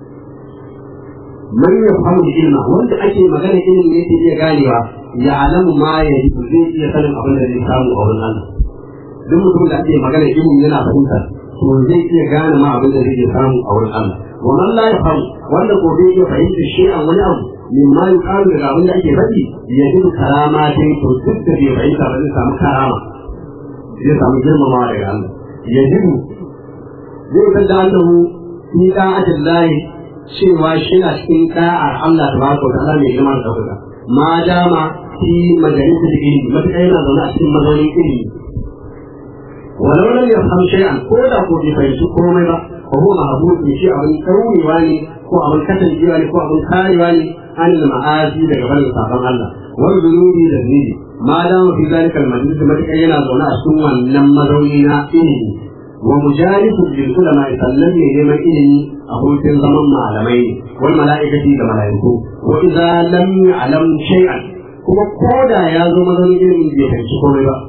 man ya fahimu ilma wanda ake magana ilimi yake iya ganewa ya alamu ma ya yi zai iya sanin abin da zai samu a wurin Allah duk mutum da ake magana ilimi yana fahimta to zai iya gane ma abin da zai samu a wurin Allah wa man la yafham wanda ko bai iya fahimta shi a wani abu min ma yuqalu daga abin da ake faɗi ya ji karama dai to duk da bai fahimta ba zai samu karama zai samu girmamawa daga Allah ya ji zai san da annahu ni da'atin lahi cewa shi na cikin da'ar Allah tabaraka wa ta'ala mai girma da ɗaukaka ma dama fi majalisar ilimi matuƙa yana zaune a cikin mazaunin ilimi walau lam yafham shay'an ko da ko bai fahimci komai ba ko huwa mahbub ne shi abin kauyewa ne ko abin kasancewa ne ko abin karewa ne an ma'azi daga barin sabon Allah wal zunubi da zunubi ma da mu fi zalika al majlis matakai yana zaune a cikin wannan mazauni na ilimi wa mujalisu bil ulama sallan ne neman ilimi a hutun zaman malamai ne wal mala'ikati da mala'iku wa idza lam ya'lam shay'an kuma koda ya zo mazaunin ilimin bai fahimci komai ba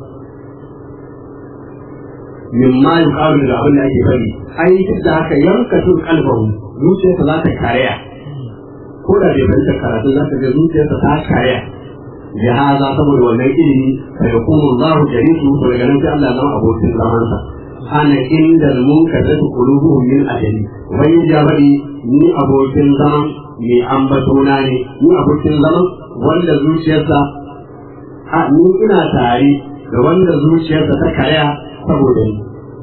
mimma yuqalu da abin da ake faɗi ai duk da haka yanka tun kalbahu zuciyarsa za ta karaya ko da bai fahimta karatu za ka ga zuciyarsa ta karaya ya haza saboda wannan ilimi fa yakunu Allahu jalisu to daga nan sai Allah ya zama abokin zamansa ana inda munkasatu qulubuhum min ajali wani jabari ni abokin zaman mai ambatona ne ni abokin zaman wanda zuciyarsa a ni ina tare da wanda zuciyarsa ta karaya saboda ni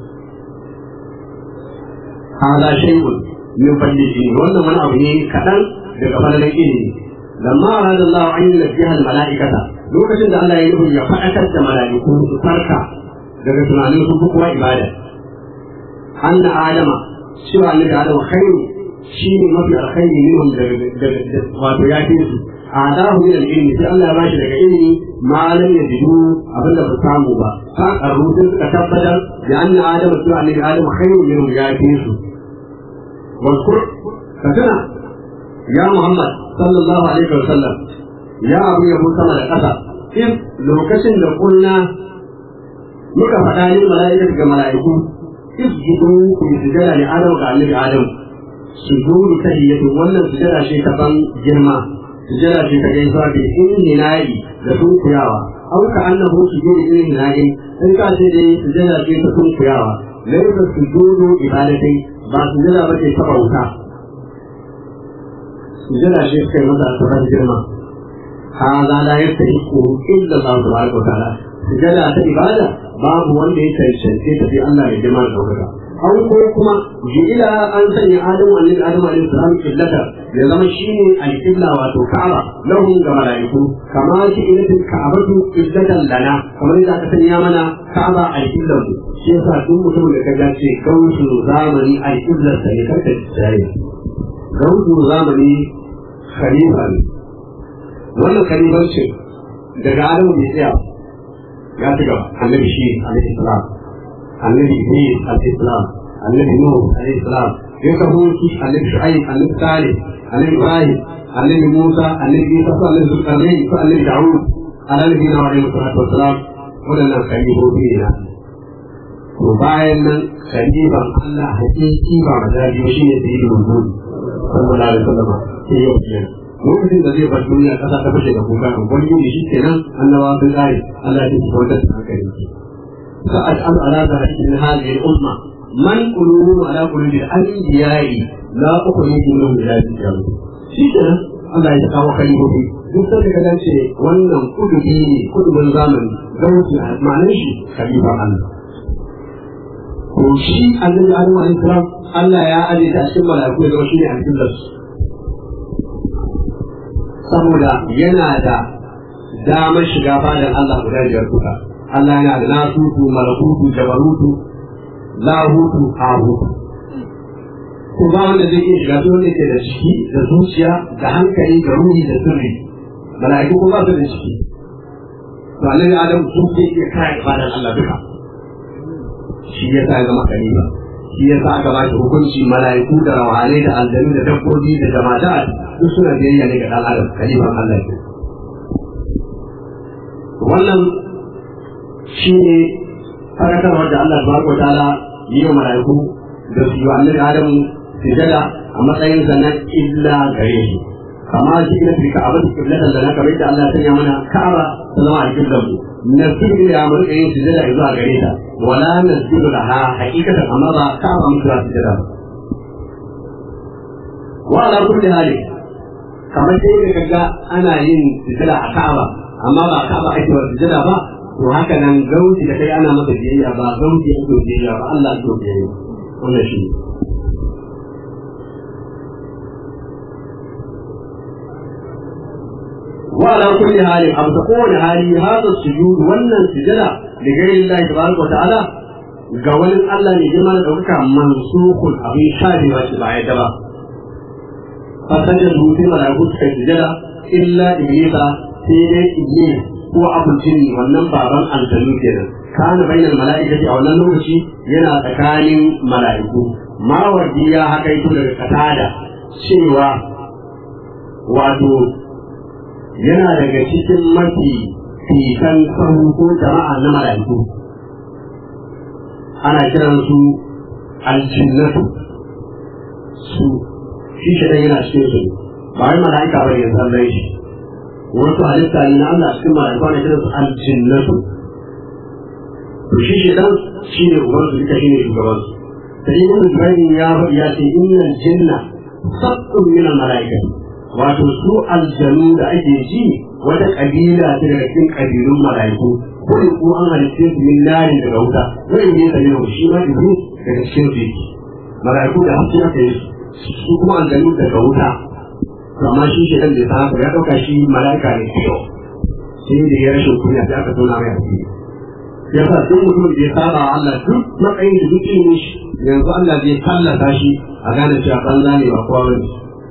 hada shay'un min fadlihi wannan wani abu ne kadan daga falalan ilimi lamma arada Allah an yunabbiha al-mala'ikata lokacin da Allah ya nufi ya faɗakar da mala'iku su farka daga tunanin su kuma ibada anna adama cewa annabi adama khairu shi ne mafi alkhairi minhum daga wato ya fi su adahu min al-ilmi sai Allah ya bashi daga ilimi ma lam yajidu abinda ba samu ba fa arrutun suka tabbatar da anna adama cewa annabi adama khairu minhum ya fi su واذكر فتنا يا محمد صلى الله عليه وسلم يا أبو يبو سما لقصة إذ لو كشن لقلنا muka faɗa ne mala'ikar ga mala'iku isjudu ku yi sujada ne adam ga annabi adam sujudu tahiyyatu wannan sujada ce ta ban girma sujada ce ta gaisuwa bi inhina'i da sunkuyawa au ka annahu sujudu inhina'i in ka ce dai sujada ce ta sunkuyawa laysa sujudu ibadatai ba sujada ba ce ta bauta sujada ce suka yi masa tsoron girma هذا لا يستحق إلا الله تبارك وتعالى sujada ta ibada babu wanda ya cancance ta fi Allah ya jima da ɗaukaka. An ko kuma ji'ila an sanya Adamu annabi Adamu alaihi salam illata ya zama shine al-qibla wato Ka'aba lahum ga malaiku kama shi ilatin Ka'abatu illatan lana kamar yadda aka sanya mana Ka'aba al-qibla mu shi yasa duk mutum da kaga ce gausu zamani al-qibla sa ne karka tsaye gausu zamani khalifa ne wannan khalifancin daga Adamu bai tsaya ya ci gaba annabi shi alaihi salam annabi idris alaihi salam annabi nuh alaihi salam ya kawo su annabi shu'aib annabi salih annabi ibrahim annabi musa annabi isa su annabi zulkarnain su annabi dawud alaihi na alaihi salatu wassalam wadannan khalifofi ne na to bayan nan khalifan Allah hakiki ba mazaji ba shine sayyidul wujud sallallahu alaihi wasallam sai yau kenan lokacin da zai bar duniya kasa ta fashe da kuka in gwani shi kenan annawa sun tsari Allah ya ci wata hankali fa as'al ala zahiri min hadhihi al-umma man qulubu ala qulubi al-anbiya'i la ukhruju minhum ila al shi kenan Allah ya kawo kalibobi duk sai ka dace wannan kudubi ne kudubin zamani gauci ma'anar shi khalifa Allah ko shi annabi Adam alaihi salam Allah ya aje ta cikin mala'iku da shi ne a cikin su saboda yana da damar shiga fadar Allah guda biyar kuka. Allah yana da nasutu, malakutu, jabarutu, lahutu, hahutu. Ko ba wanda zai iya shiga wanda ke da ciki, da zuciya, da hankali, da ruhi, da sirri. Mala'iku ko ba su da ciki. To annabi Adam sun ke iya kare fadar Allah duka. Shi ya sa ya zama kalima. Shi ya sa aka ba shi hukunci mala'iku da rawanai da aljanu da dabbobi da jama'a duk suna biyayya ne ga ɗan adam kalimar Allah ke. Wannan shi ne farakarwar da Allah tabaraka wa ta'ala yi wa mala'iku da su yi wa annabi Adam sujada a matsayin sa na illa gare shi. Kama shi ina fi ka'aba su kiblatan da na kamar da Allah ya sanya mana ka'aba ta zama a kiblan mu. Nasiru ya mu rika yin sujada zuwa gare ta. Wala nasiru da ha hakikatan amma ba ka'aba mutu za sujada ba. Wa ala kulli hali kamar sai da kaga ana yin sujada a Ka'aba amma ba Ka'aba ake wa sujada ba to haka nan gauti da kai ana masa biyayya ba gauti ake biyayya ba Allah ake biyayya wannan shi wa ala kulli hali abu ta kowane hali hada sujud wannan sujada da gairin Allah tabaraka wa ta'ala ga wani Allah ne girma da ɗaukaka mansukun abin shafewa shi ba ya ba fasajin rufin mala'iku suka sujada illa iblisa sai dai iblis ko abul jinni wannan baban aljanu kenan kana bainal mala'ikati a wannan lokaci yana tsakanin mala'iku mawardi ya haka ito daga katada cewa wato yana daga cikin mafi fikan sahu ko jama'a na mala'iku ana kiran su aljinnatu su shi shi yana cikin su ba wai mala'ika ba ne zallai shi wasu halitta ne na Allah cikin mala'iku ana kiran su aljinnatu to shi shi dan shi ne uban su duka shi ne shugaban su sai ibn Ibrahim ya faɗi ya ce innal jinna sabbun min al mala'ikati wato su aljanu da ake ji wata kabila ce daga cikin kabilun mala'iku ko in ko an halitta su min narin daga wuta wai ne da yau shi ma ibu daga cikin su yake mala'iku da haske aka yi su kuma aljanu daga wuta to amma shi shi dan da ta haka ya dauka shi mala'ika ne kiyo sai da ya rashin kunya sai aka tona mai asiri ya sa duk mutum da ya saba wa Allah duk matsayin da duk ilimin shi yanzu Allah zai tallata shi a gane cewa banza ne ba kowa bane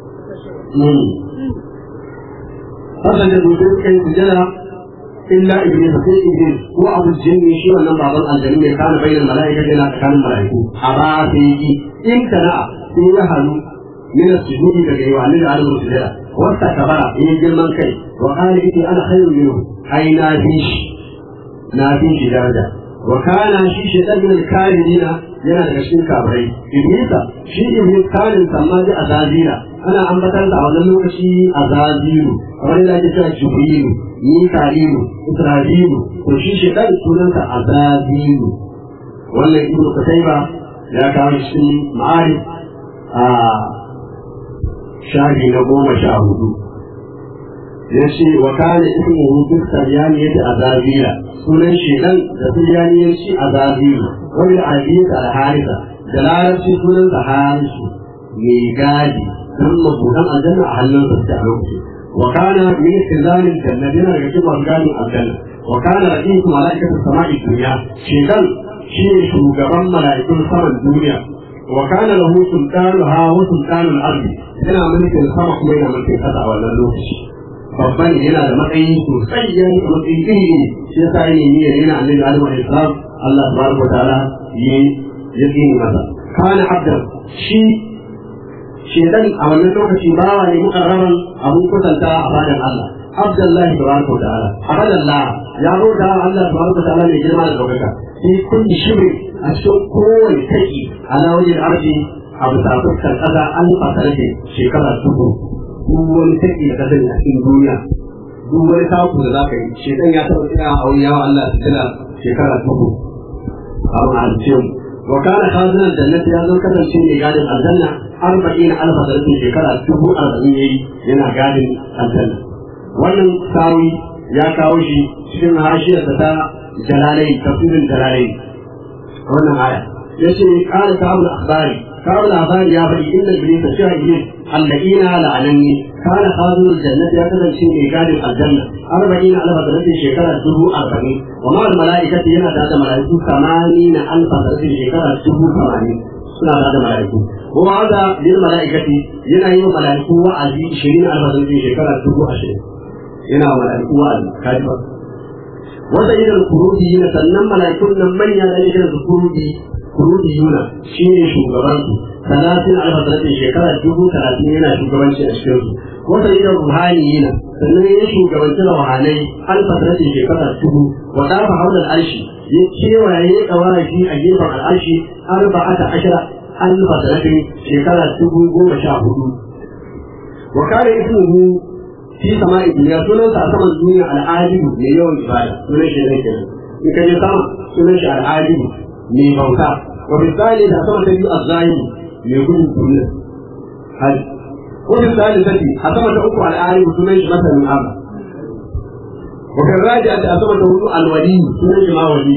hakan da mutum suka yi sujada illa iblis sai iblis ko abu jinni shi wannan baban aljanu mai kana bayyana mala'ika yana tsakanin mala'iku a ba sai yi in kana sai ya halu min as-sujudi daga yawa ne da alamun sujada wasta kabara in girman kai wa qala iti ana khairun minhu ai na fi shi na fi shi daraja wa kana shi shaitan min al-kafirina yana daga cikin kafirai iblisa shi iblis kanin samma da azazira ana ambatar da a wannan lokaci azaziru kamar yadda ake cewa jibrilu mika'ilu isra'ilu to shi shaitan sunansa azaziru wannan ibnu kutaiba ya kawo shi ma'arif a shafi na goma sha hudu ya ce wa kana ismuhu duk saryaniyati azabila sunan shedan da suryaniyanci azabilu wani al'adiyya al-harisa da larabci sunan sa harisu mai gadi don mabudan aljanna a hannun sa a lokaci wa kana min istizalil jannati yana daga cikin masu gadin aljanna wa kana ra'isu mala'ikatu sama'i dunya shedan shi ne shugaban mala'ikun saman duniya wa kana lahu sultanuha wa sultanul ardi yana mulkin sama kuma yana mulkin kasa a wannan lokaci babban yana da matsayi sosai ya yi matsayi iri iri shi yasa ya nemi ya yana annabi Adam alaihi salam Allah subhanahu wa ta'ala ya ya tsini masa kana abdan shi shedan a wannan lokaci bawa ne mukarraban abun kusanta a fadan Allah Abdullahi tabaraka wa ta'ala abadallah ya roda Allah tabaraka wa ta'ala mai girma da daukaka fi kulli shibri a cikin kowane taki ala wajen arzi a bisa fuskar ƙasa an fasarke shekara dubu duk wani taki da kasance a cikin duniya duk wani taku da za ka yi shekan ya taɓa tsaya a wani yawa Allah su tana shekara dubu a ma'alce mu wa kana khazinan jannati ya zo kasance mai gadin aljanna arba'in alfa sarfin shekara dubu arba'in yayi yana gadin aljanna wannan sawi ya kawo shi cikin hashiyarsa ta jalalai tafsirin jalalai wannan aya yace qala ta'ala akhbari kawo labari ya faɗi inda iblis shi iblis allaqina la'anani kana khazul jannati ya kasance mai gadin aljanna arba'ina alfa sanatin shekara dubu arba'in wa ma al mala'ikati yana da da mala'iku samanina alfa sanatin shekara dubu tamanin suna da da mala'iku wa wa'ada lil mala'ikati yana yi wa mala'iku wa'azi 20 alfa sanatin shekara dubu ashirin yana wa mala'iku wa'azi kaji ba wata idan kuruji yana sannan mala'ikun nan manya da idan su kuruji kuruji yuna shi ne shugabansu talatin alfasaratin shekara dubu talatin yana shugabanci a cikin su wata idan ruhani yana sannan ya shugabanci ruhanai alfasaratin shekara dubu wa dafa haular arshi ya kewaye ya kawara shi a gefen al'arshi arba'ata ashara alfasaratin shekara dubu goma sha hudu wa kare ismuhu fi sama'i duniya sunansa a saman duniya al'adibu mai yawan ibada sunan shi ne kenan in ka je sama sunan shi al'adibu mai bauta wa misali da sama ta biyu azzahiri mai gudun duniya hali ko misali ta biyu a sama ta uku al'adibu sunan shi masanin Allah wa kan raja da a sama ta hudu alwali sunan shi ma wali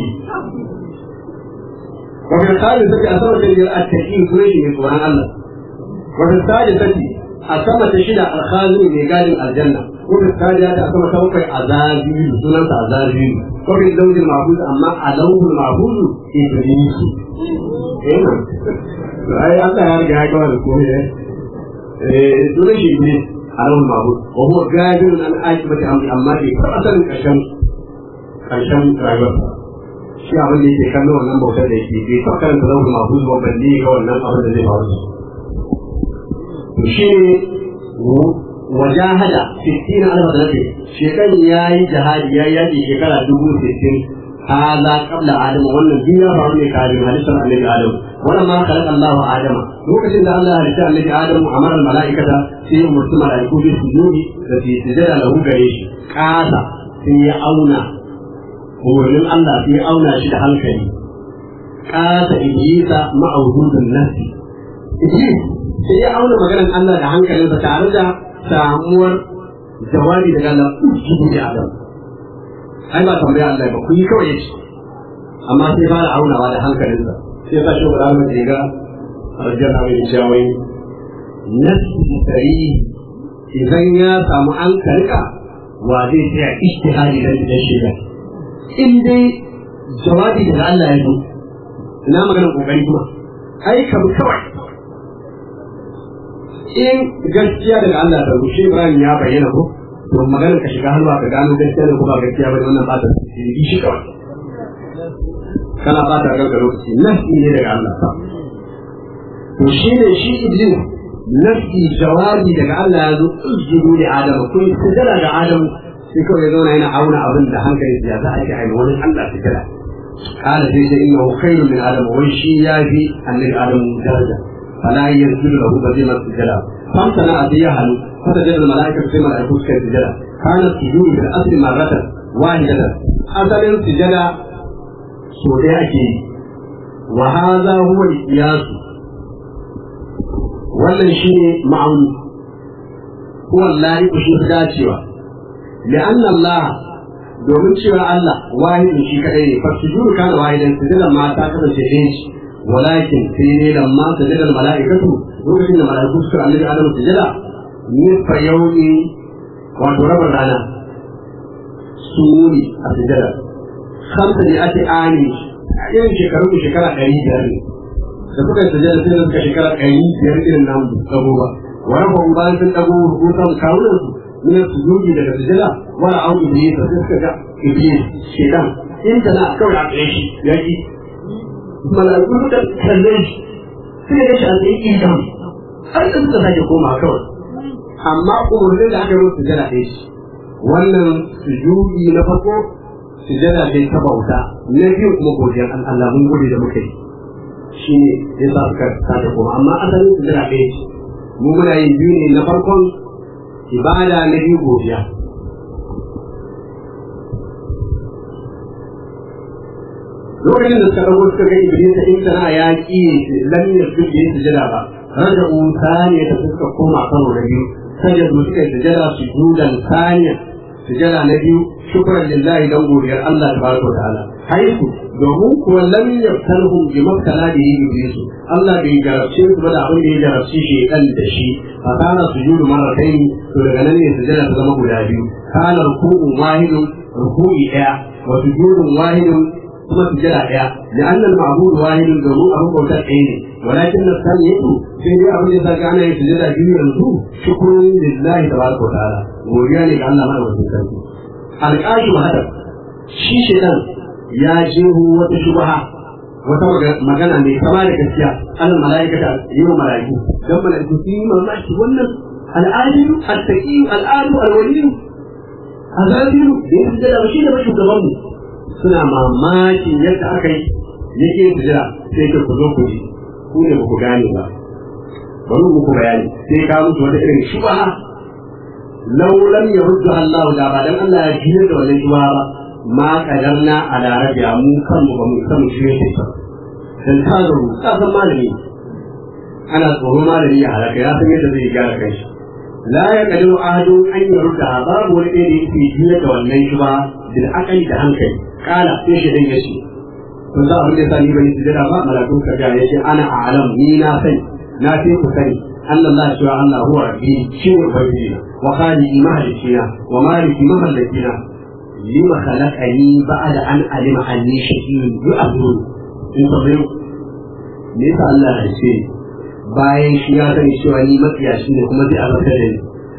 wa kan sali ta a sama ta biyar attaqi sunan shi mai tsoron Allah wa kan sali ta a sama ta shida alkhazin mai gadin aljanna ko da kaja ta sama ta bakwai azabilu sunansa azabilu ko bi laujin mahfuz amma a lauhul mahfuz iblis eh ai Allah ya riga ya kawo da komai eh sunan shi iblis alawul mabud wa huwa gajirun an akibati amri amma bai taɓa sanin ƙarshen ƙarshen rayuwarsa shi abin da yake kallo wannan bautar da yake bai taɓa karanta alawul mabud ba balle ga wannan abin da zai faru da to shi ne wajahada sittin alfa sanati shekan yayi jihadi yayi yaki shekara dubu sittin هذا قبل آدم وأن الدنيا فهمني كادم هلسة النبي آدم ولما خلق الله آدم لوكس إن الله هلسة النبي آدم أمر الملائكة في مرسم ملائكة في السجود التي سجد له قريش كاسا في أونا ومن الله في أونا شد حلقه كاسا إبليس مع وجود النفس إبليس sai ya auna maganar Allah da hankalinsa tare da samuwar jawabi daga Allah ujibu da Adam ai ba tambaya Allah ba ku yi kawai yace amma sai fara aunawa da hankalinsa sai sa shi guda mai ga arjan abin jawai nafsi tari idan ya samu an karka wa zai tsaya ijtihadi da da shiga in dai jawabi daga Allah ya zo ina maganar kokari kuma ai ka bi kawai in gaskiya daga Allah ta rushe Ibrahim ya bayyana ko to maganar ka shiga halwa ka gano gaskiya da kuma gaskiya ba wannan ba ta yi shi kawai kana ba ta kanka lokaci nasi ne daga Allah to shi ne shi iblis nasi jawabi daga Allah ya zo usjudu li adam ko sujada ga adam sai kawai ya zauna yana auna abin da hankali ya za a yi aini wani Allah su kira قال سيد إنه خير من آدم ويشي يافي أن آدم درجة فلا يسجد له بذيمة السجدة فامتنع بيهل فتجد الملائكة في ملائكة كالسجدة كان السجود في الأصل مرة واحدة أصل السجدة سوداء وهذا هو القياس wannan shi ne ma'auni huwa Allah shi fi dacewa li'anna Allah domin cewa Allah wahidin shi kadai ne fasjudu kana wahidan sujudan ma ta kasance ɗaya ce walakin sai ne lamma sujudal mala'ikatu lokacin da mala'iku suka annabi Adam sujada nisfa yaumi wato rabar rana su ne a sujada kamta ne ake ani a irin shekaru da shekara ɗari biyar ne da suka yi sujada sai da suka shekara ɗari biyar irin namu ɗago ba wani ba bayan sun ɗago rubutan kawunan su من السجود إلى الرجالة ولا عود إبليس فتسكت إبليس شيطان أنت لا كون عقليش يجي ما لا يقول لك كليش في ليش أنت إيجام أنت تتفاجئ يقوم مع كون أما أمور لله عجل السجادة إيش wannan sujudi na farko sujada ce ta bauta na biyu kuma godiyar Allah mun gode da muka yi shi ne ya sa suka sake kuma amma asalin sujada ɗaya ce mu muna yin biyu ne na farkon ibada na biyu godiya lokacin da suka ɗago suka ga iblis in tana ya ƙi lam yasjud bi sujada ba raja'u thaniya da suka koma karo na biyu sajadu suka yi sujada sujudan thaniya sujada na biyu shukran lillahi dan godiyar Allah tabaraka wa ta'ala haiku domin kuwa lam yaftalhum bi mabtala bihi iblis Allah bai jarabce su ba da abin da ya jarabci shi dan da shi fa kana sujudu marratayn to daga nan ne sujada ta zama guda biyu kana ruku'un wahidun ruku'i daya wa sujudun wahidun kuma sujada daya لأن المعبود واحد domin abin bautar ɗaya ne ولكن الثانية sai dai abin da ya ana yin sujada biyu yanzu shukrun lillahi tabaraka wa ta'ala godiya ne ga Allah madaukakin sarki alƙashi hada shi shedan ya jeho wata shubha wata magana mai kama da gaskiya alal mala'ikata yi wa mala'iku dan mala'iku su yi mamaki wannan al'adilu al-taqi al'adu al-waliyu azadilu da ya sujada ba shi ne ba shugaban mu suna mamakin yadda aka yi yake yin sujada sai ka ku zo ku ji ku ne ba ku gane ba bari muku bayani sai ka musu wata irin shubha law lam yurdu Allah da ba dan Allah ya jira da wannan shubha ba ma kadarna ala rabiya mu kanmu ba mu san shi ne ba dan ta zo ka san malami ana tsoro malami ya halaka ya san yadda zai gyara kai la ya kadiru ahadu an yurda babu wani ɗaya da yake jira da wannan shubha bil aqli da hankali kala sai shi dan yace kun sa abin da yasa ni bai sujada ba malakun ka ga yace ana a'lam ni na sani na fi ku sani Allah Allah cewa Allah huwa rabbi shi ne ubangiji na wa khaliqi mahalicina wa maliki mamallakina lima khalaqani ba'da an alima anni shaqiyyun yu'abudun in ka bayo me yasa Allah ya ce bayan shi ya sani cewa ni matsiyaci ne kuma zai azabta da ni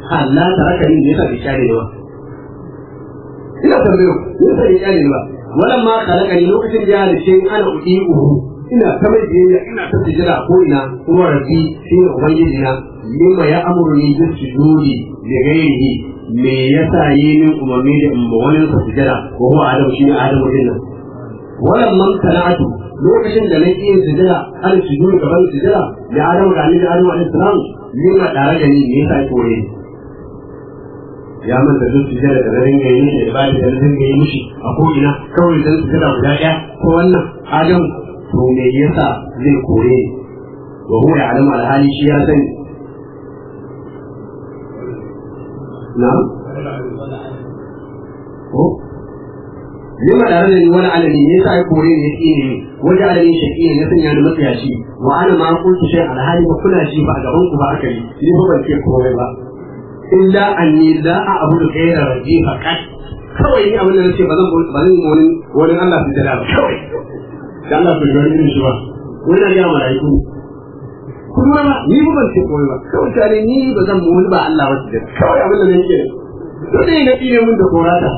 Allah ta raka ni ne yasa bai kyale ba ina tambayo ne yasa bai kyale ba wannan ma kalaka ni lokacin da ya halice ana uɗi uhu ina ta mai biyayya ina ta tijira ko ina kuma rabbi shi ne ubangiji na mimma ya amuru ni bis sujudi li ghairihi me yasa yi min umarni da in ba wani sa tijira ko huwa adam shi ne adam din nan wannan man talatu lokacin da nake yin tijira an sujudi gaban tijira da adam da annabi adam alaihi salam mimma tare da ni me yasa kore ya manta duk sujada da zarin ga yi da ibada da zarin ga yi mishi a ko ina kawai dan sujada guda ɗaya ko wannan adam to me yasa zai kore wa huwa ya'lamu alhali shi ya sani na'am ko lima da rana wani alami ne yasa ya kore ne yake ne waje alami shaki ne ya sanya ni matsayaci wa ana ma kuntu shay alhali ba kuna shi ba a gaban ku ba aka yi ni ba ban ce komai ba illa anni la a'budu ghayra rabbi faqat kawai ni abin da nace ba zan ba zan wani wani Allah su jira ba kawai da Allah bai gani irin shi ba wani na gaya malaiku kuma ba ni ba ban ce komai ba kawai tare ni ba zan mu wani ba Allah ba su jira kawai abin da nake to dai na tsire mun da korata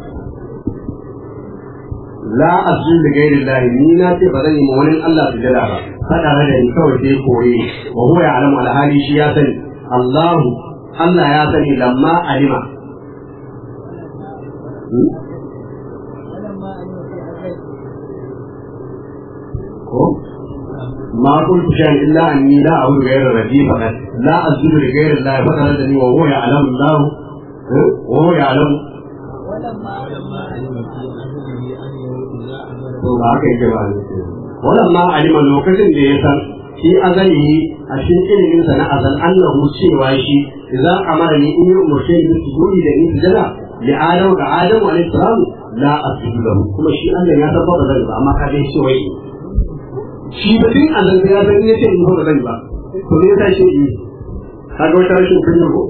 la asjud li ghayri Allah ni na ce ba zan yi ma wani Allah su jira ba fada da ni kawai sai kore wa huwa ya'lamu al-hali shi ya sani Allahu Allah ya sani lamma alima ما قلت شيئا الا اني لا اعبد غير ربي فقط لا اسجد لغير الله فقط وهو يعلم الله وهو يعلم ولما علم lokacin da ya san shi azalihi a cikin ilimin sa na azal annahu cewa shi idan amara ni in yi umarce ni su gudi da ni sujada li adam ga adam alayhi salam la asjudu lahu kuma shi Allah ya san ba zan ba amma ka dai ce wai shi ba din azal ya san in yace in ba zan ba to ne yasa shi yi kaga wata rashin kunya ko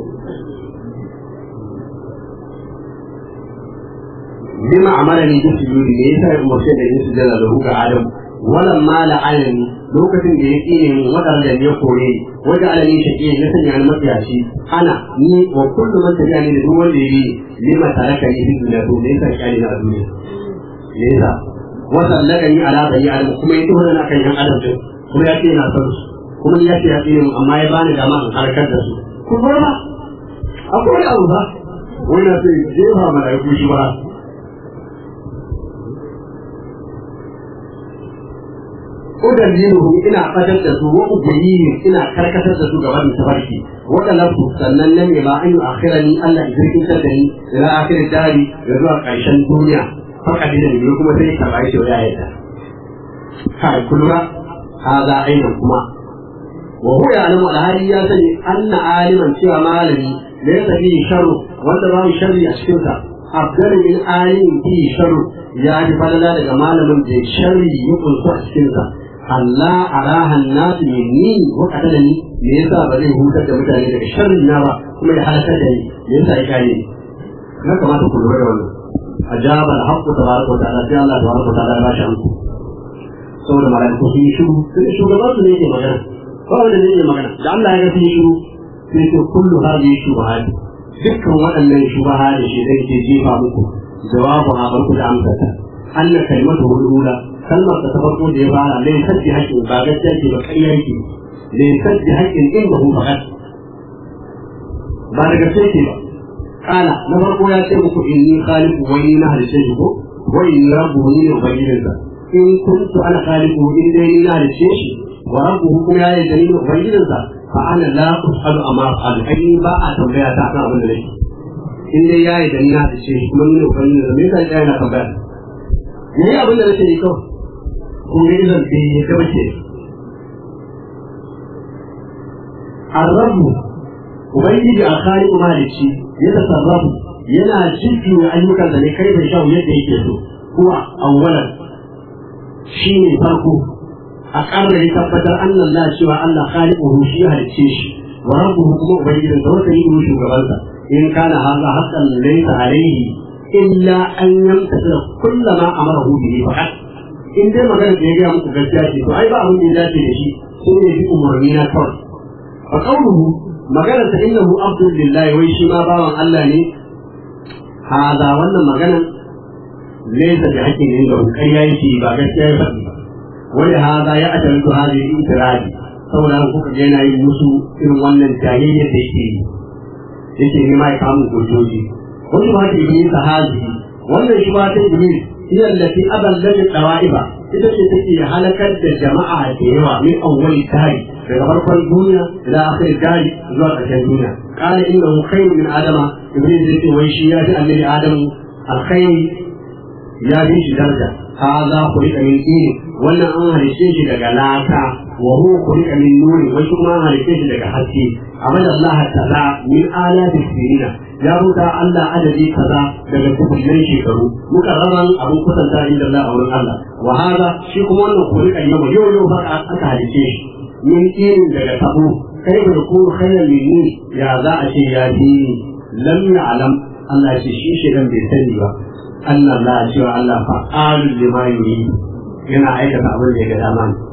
bima amara ni bi sujudi ne yasa ya umarce da ni sujada lahu ga adam walan ma la'alani lokacin da ya tsine min wadanda ya kore wajen alani shaƙi na sanya ni mafiyaci ana ni wa kullu man tabi'a ni da duk wanda ya bi lima taraka ni fi duniya to me yasa kyale na a duniya me yasa wa sallaka ni ala bani adam kuma ya tuhana na kan yan adam din kuma ya ce yana son su kuma ya ce ya tsine min amma ya bani dama in harkar da su ku ba akwai abu ba wani na sai jefa mala'iku shi ba udalliluhu ina fadar da su wa ubiyihim ina karkatar da su ga wannan tafarki wa talabtu sannan nan ne ba an yi akhirani Allah idan kin da ni ila akhir dari da zuwa karshen duniya faka da ni kuma sai ka bai shi ya yadda kai kullura hada aina kuma wa huwa ya'lamu al-hali ya sani anna aliman cewa malami laysa fihi sharru wanda babu sharri a cikin sa afdalu min alimin fihi sharru ya ji falala daga malamin da sharri ya kunsu a cikin sa Allah arahan nasu minni wa qadalani me yasa ba zai hutar da mutane daga sharri na ba kuma ya halakar da ni me yasa ya kare ni na kamata ku lura da wannan ajaba al-haqqu tabaraka wa ta'ala sai Allah tabaraka wa ta'ala ya bashi amsa saboda malaiku sun yi shiru sai shugaban su ne yake magana ba wanda ne yake magana da Allah ya ga sun yi shiru sai ce kullu hadhihi shubuhat dukkan waɗannan shubaha da shi zai ke jefa muku jawabu ha barku da amsata anna kalimatu hulula kalmar ta farko da ya fara lai sabbi haƙƙin ba gaskiya ce ba ƙarya yake lai sabbi haƙƙin in ba hu faɗa ba da gaskiya ce ba kala na farko ya ce muku inni khaliqu wa inni na halice shi ko wa inni rabbuhu ni ne ubangijinsa in kuntu ana khaliqu in dai ni na halice shi wa rabbuhu kuma ya yi dalilin ubangijinsa fa ana la usalu amma fa'alu ai ba a tambaya ta kan abin da nake in dai ya yi dalilin na halice shi kuma ni ne ubangijinsa me yasa ya yana tambaya me yi abin da nake ne kawai kun ga izan bai ya gaba ke arrabu ubangiji a kari mahalici ya tasarrafu yana jujjuya ayyukan da ne kai bai sha yadda yake so kuwa awwalan shi ne farko a ƙarar ya tabbatar annan la cewa Allah khaliquhu shi ya halicce shi wa rabbuhu kuma ubangijin sa wata yi shugabansa in kana haza haqqan laysa alayhi illa an yamtasa kullama amarahu bihi faqat in dai magana da ya gaya muku gaskiya ce to ai ba abin da ya dace da shi sai ya bi umarni na kawai fa qawluhu maganar ta innahu abdul lillahi wai shi ma bawan Allah ne hada wannan maganar laysa bi haqqin inda kai yake ba gaskiya ya faɗi ba wani hada ya ajaltu hadhihi itiradi saboda haka kuka ga yana yin musu irin wannan jahiyyar da yake yi yake ne ma ya kamun gojoji wani ma ta iblis hazi wannan shi ma ta iblis hiya allati adallat dawaiba ita ce take halakar da jama'a da yawa min awwal tari daga farkon duniya ila akhir tari zuwa ƙarshen duniya qala innahu khairu min adama iblis yace wai shi ya ji annabi adamu alkhairi ya bi shi daraja هذا خلق من طين wannan an halice shi daga laka wa huwa khuliqa min nuri wa kuma an halice shi daga haske amma Allah ta'ala min alati sirina ya ruta Allah adadi kaza daga kullun shekaru muka raban abun kusanta inda Allah a wurin Allah wa hada shi kuma wannan khuliqa yau yau yau ba aka halice shi min tin daga tabu kai da ku khairan minni ya za a ce ya ji lam ya'lam Allah ce shi shedan bai sani ba Allah la cewa Allah fa'alul lima yuri yana aikata abin da ya ga dama ne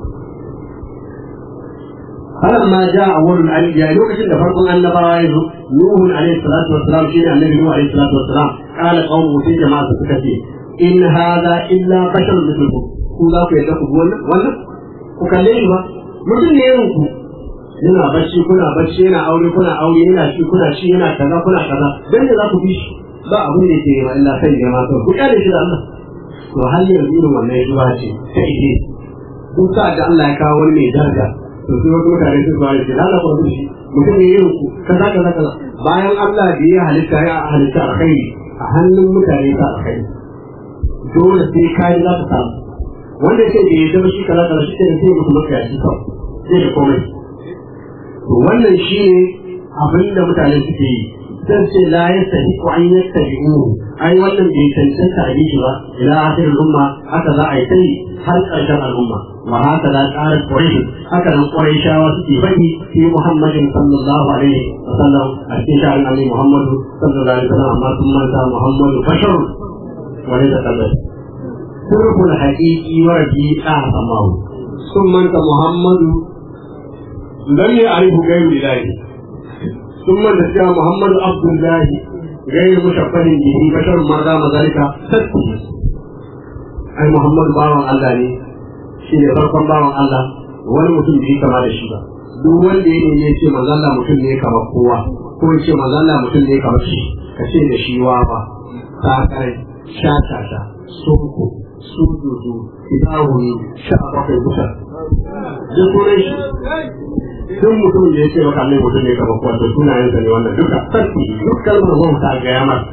فلما جاء أول الأنبياء لوكشن da farkon annabawa ya zo Nuhu alaihi salatu wassalam shine annabi Nuhu alaihi salatu wassalam qala qawmu sai jama'a suka ce in hadha illa basharun mithlukum ku za ku yadda ku bi wannan wannan ku kalle shi ba mutum ne irin ku yana bacci kuna bacci yana aure kuna aure yana shi kuna shi yana kaza kuna kaza dan da za ku bi shi ba abin da yake ma illa sai jama'a to ku kare shi da Allah to hal yanzu irin wannan ya zuwa ce ta ide duk sa da Allah ya kawo wani mai daraja to sai wasu mutane su zuwa ce lalla ko shi mutum ne irin ku kaza kaza kaza bayan Allah da ya halitta ya halitta alkhairi a hannun mutane ta alkhairi dole sai kai za ka samu wanda ce da ya zama shi kaza kaza shi ne sai mutum maka ya ci kawai sai da komai to wannan shi ne abin da mutane suke yi sai ce la yastahiqu an yattabi'u ai wannan bai cancanta a shi ba ila akhir umma haka za a yi sai har ƙarshen al'umma wa haka da ƙarar quraish haka nan quraishawa suke faɗi fi muhammadin sallallahu alaihi wa sallam a cikin sha'an annabi muhammadu sallallahu alaihi wa sallam amma sun manta muhammadu bashar wani da kallon sirrul haqiqi wa rabi'a samawu sun manta muhammadu lam ya'rifu ghayru ilahi ثم نسيا محمد عبد الله غير مشفر به بشر ما دام ذلك سته ai Muhammadu bawan Allah ne shi ne farkon bawan Allah wani mutum bai kama da shi ba duk wanda ya ne ce manzo Allah mutum ne kamar kowa ko ya ce manzo Allah mutum ne kamar shi ka ce da shi wa ba ta kai sha sha sha sunku sujudu idahu sha bakwai kusa duk sunan shi duk mutumin da ya ce maka Allah mutum ne kamar kowa to sunayensa ne wannan duka sarki duk kalmar wauta ga yamar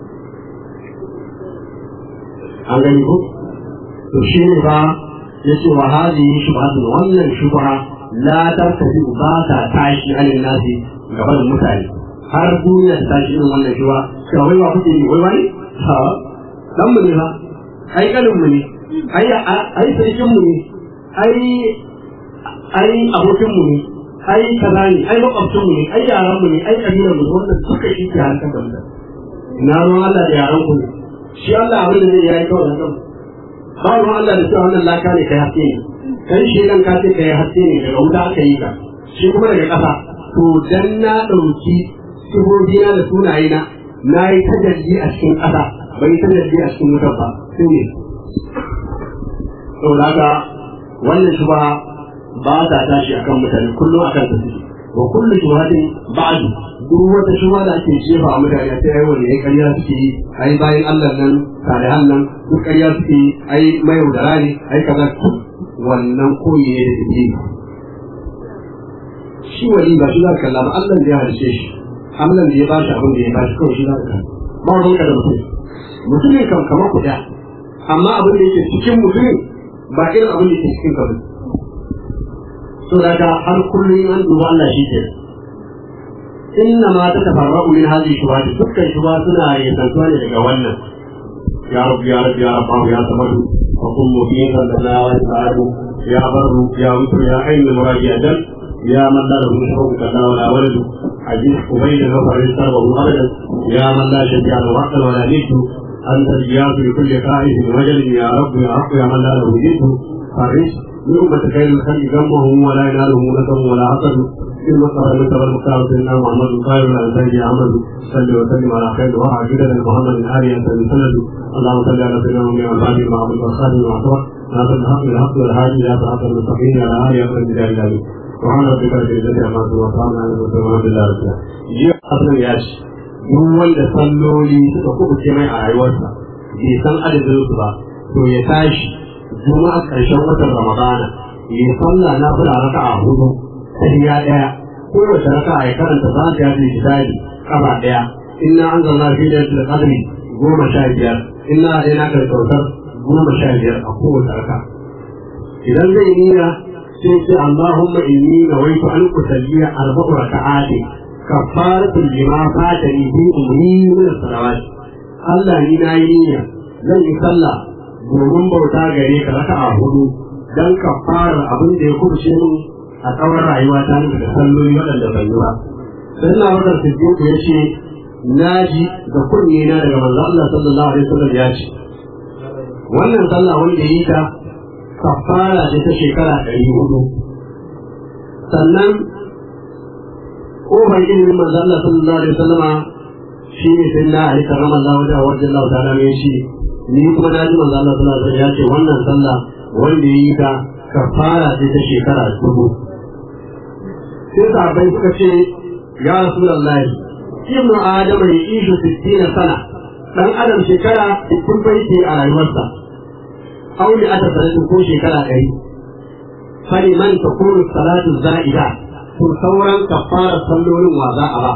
an gani ko to shi ne ba ya ce wa hadihi shubhatun wannan shubha la tartafi ba ta tashi alin nasi gaban mutane har duniya ta tashi irin wannan shubha to wai ba kuke yi wai wai ha dan mu ne ba ai kalin mu ne ai ai sarkin mu ne ai ai abokin mu ne ai kaza ne ai makwabcin mu ne ai yaran mu ne ai kabilan mu wannan duka shi ke harkar da mu na ruwan Allah da yaran ku ne shi Allah abin da zai yayi kawai da kanku ba ruwan Allah da cewa wannan laka ne kai haske ne kai shi nan ka ce kai haske ne daga wuta aka yi ka shi kuma daga ƙasa to dan na ɗauki sifofina da sunayena na yi tajalli a cikin ƙasa bai yi tajalli a cikin wutar ba sai ne saboda haka wannan shi ba ba ta tashi akan mutane kullum akan ta suke wa kullu shubhatin ba'du duk wata shubha da ake jefa a mutane sai ai wani ai ƙarya suke yi ai bayan Allah nan salihan nan duk ƙarya suke yi ai mai yaudara ne ai kaza wannan koyi ne da take shi wali ba shi za ka kalla ba Allah da ya halice shi Allah da ya ba shi abin da ya ba shi kawai shi za ka kalla ba ruwan ka da mutum mutumin kam kamar ku ɗaya amma abin da yake cikin mutumin ba irin abin da yake cikin ka ba to daga har kullum an duba Allah shi ke inna ma ta tafarra'u min hadhihi shubhat dukkan shubha suna yantuwa ne daga wannan ya rabbi ya rabbi ya rabbi ya samadu wa kun mu'min sallallahu alaihi wa sallam ya barru ya mutu ya ayyu muraji'atan ya man la lahu shuruk kana wa la waladu aziz ubayda wa farisa wa abadan ya man la shafi'a wa waqta wa la nidu أنت الجياس لكل خائف وجل يا رب يا رب يا من لا له جد فرش من أمة خير الخلق ذمه ولا يناله نسب ولا حسد في المصطفى المصطفى المختار سيدنا محمد خير الانسان احمد صل وسلم على خير وعلى جدد محمد ال انت سند اللهم صل على سيدنا محمد وعلى اله محمد وصحبه وعطوه ناصر الحق بالحق والهادي الى صراط المستقيم على اله وصحبه اجمعين سبحان ربك رب العزه عما يصفون وسلام على المرسلين والحمد لله رب العالمين jiya asalin ya ce duk wanda salloli suka kubuce mai a rayuwarsa bai san adadin su ba to ya tashi juma'a ƙarshen watan ramadana ya salla na fula raka a hudu tahiya ɗaya kowace raka ya karanta za ta yaji misali kafa ɗaya inna an zanna fi da yadda kadri goma sha biyar inna a ɗaya na kautar goma sha biyar a kowace raka idan zai niyya sai ce Allahumma inni nawaitu an usalliya arba'u raka'ati kafaratul lima fatani bi umri min salawat Allah ni na yi niyya zan yi sallah domin bauta gare ka raka'a hudu dan kafara abin da ya kubce min a tsawon rayuwa ta da salloli waɗanda ban yi ba sai na wadar siddiq ya ce na ji da kunne na daga manzo Allah sallallahu alaihi wasallam ya ce wannan sallah wanda yi ta kafara ce ta shekara ɗari hudu sannan kofar ilimin manzo Allah sallallahu alaihi wasallama shi ne sai na ali karama Allah wajen wajen Allah ta dame shi ni kuma na ji manzo Allah sallallahu alaihi wasallam ya ce wannan sallah wanda yi ta kafara ce ta shekara dubu sai sahabbai suka ce ya rasulullahi ibnu adam ya ishu 60 sana dan adam shekara 60 bai ce a rayuwarsa auli ata sanatu ko shekara 100 fali man takunu salatu za'ida to sauran kafara sallolin wa za a ba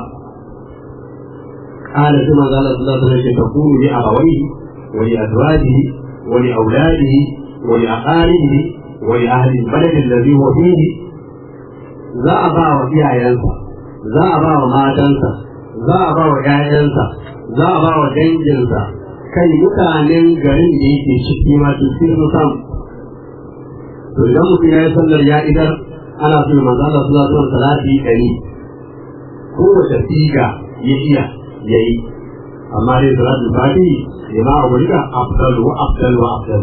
قال ثم قال صلى الله عليه وسلم تكون لأبويه ولأزواجه ولأولاده ولأقاربه ولأهل البلد الذي هو فيه za a ba wa iyayensa za a ba wa matansa za a ba wa ƴaƴansa za a ba wa danginsa kai mutanen garin da yake ciki ma su sun samu to idan mutum ya yi sallar ya idar ana so manzo Allah sallallahu alaihi wasallam salati ɗari ko wace siga ya iya yayi amma dai salatul fati lima ubudika afdal wa afdal wa afdal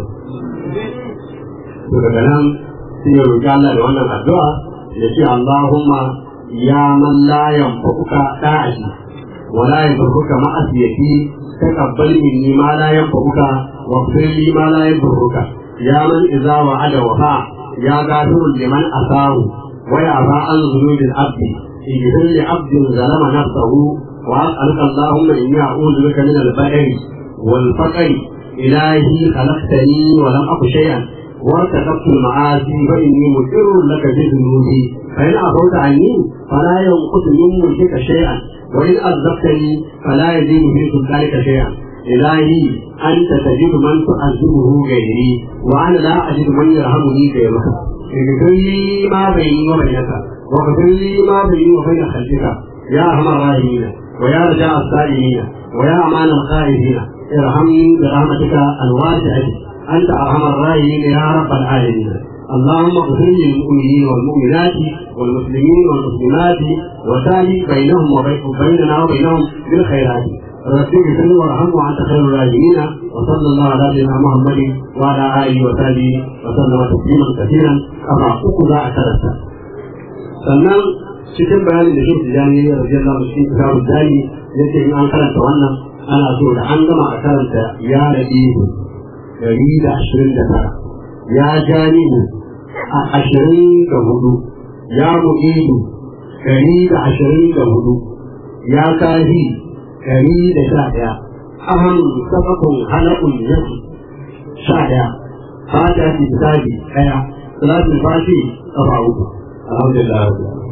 to daga nan sai ya roki Allah da wannan addu'a ya ce Allahumma ya man la yanfa'uka da'ati wa la yanfa'uka ma'asiyati taqabbal minni ma la yanfa'uka wa fir li ma la yanfa'uka ya man idza wa'ada wafa ya gafirun liman asahu wa ya ba an zunubil abdi ighfir li abdin zalama nafsahu wa as'aluka Allahumma inni a'udhu bika min al-ba'ri wal faqri ilahi khalaqtani wa lam aku shay'an وارتكبت المعاصي فإني مقر لك بذنوبي فإن عفوت عني فلا ينقص من ملكك شيئا وإن أذبتني فلا يزيد في سلطانك شيئا إلهي أنت تجد من تعذبه غيري وأنا لا أجد من يرحمني غيرك اغفر لي ما بيني وبينك واغفر لي ما بيني وبين خلقك يا أرحم الراحمين ويا رجاء السائلين ويا أمان الخائفين ارحمني برحمتك الواسعة أنت أرحم الراحمين يا رب العالمين اللهم اغفر للمؤمنين والمؤمنات والمسلمين والمسلمات وتالي بينهم وبيننا وبينهم بالخيرات رب اغفر وارحم وانت خير الراحمين وصلى الله على سيدنا محمد وعلى اله وصحبه وسلم تسليما كثيرا كما اخذ اثرته sannan cikin bayanin da shi tijani ya rabu Allah shi kitabun dani yace in an karanta wannan ana so da an gama a karanta ya rabi dari da ashirin da tara ya janibu a ashirin da hudu ya mu'idu dari da ashirin da hudu ya kahi dari da sha ɗaya ahan sabakun halakun yaki sha ɗaya fata fi tsari ɗaya salatin fashi ƙafa uku alhamdulillah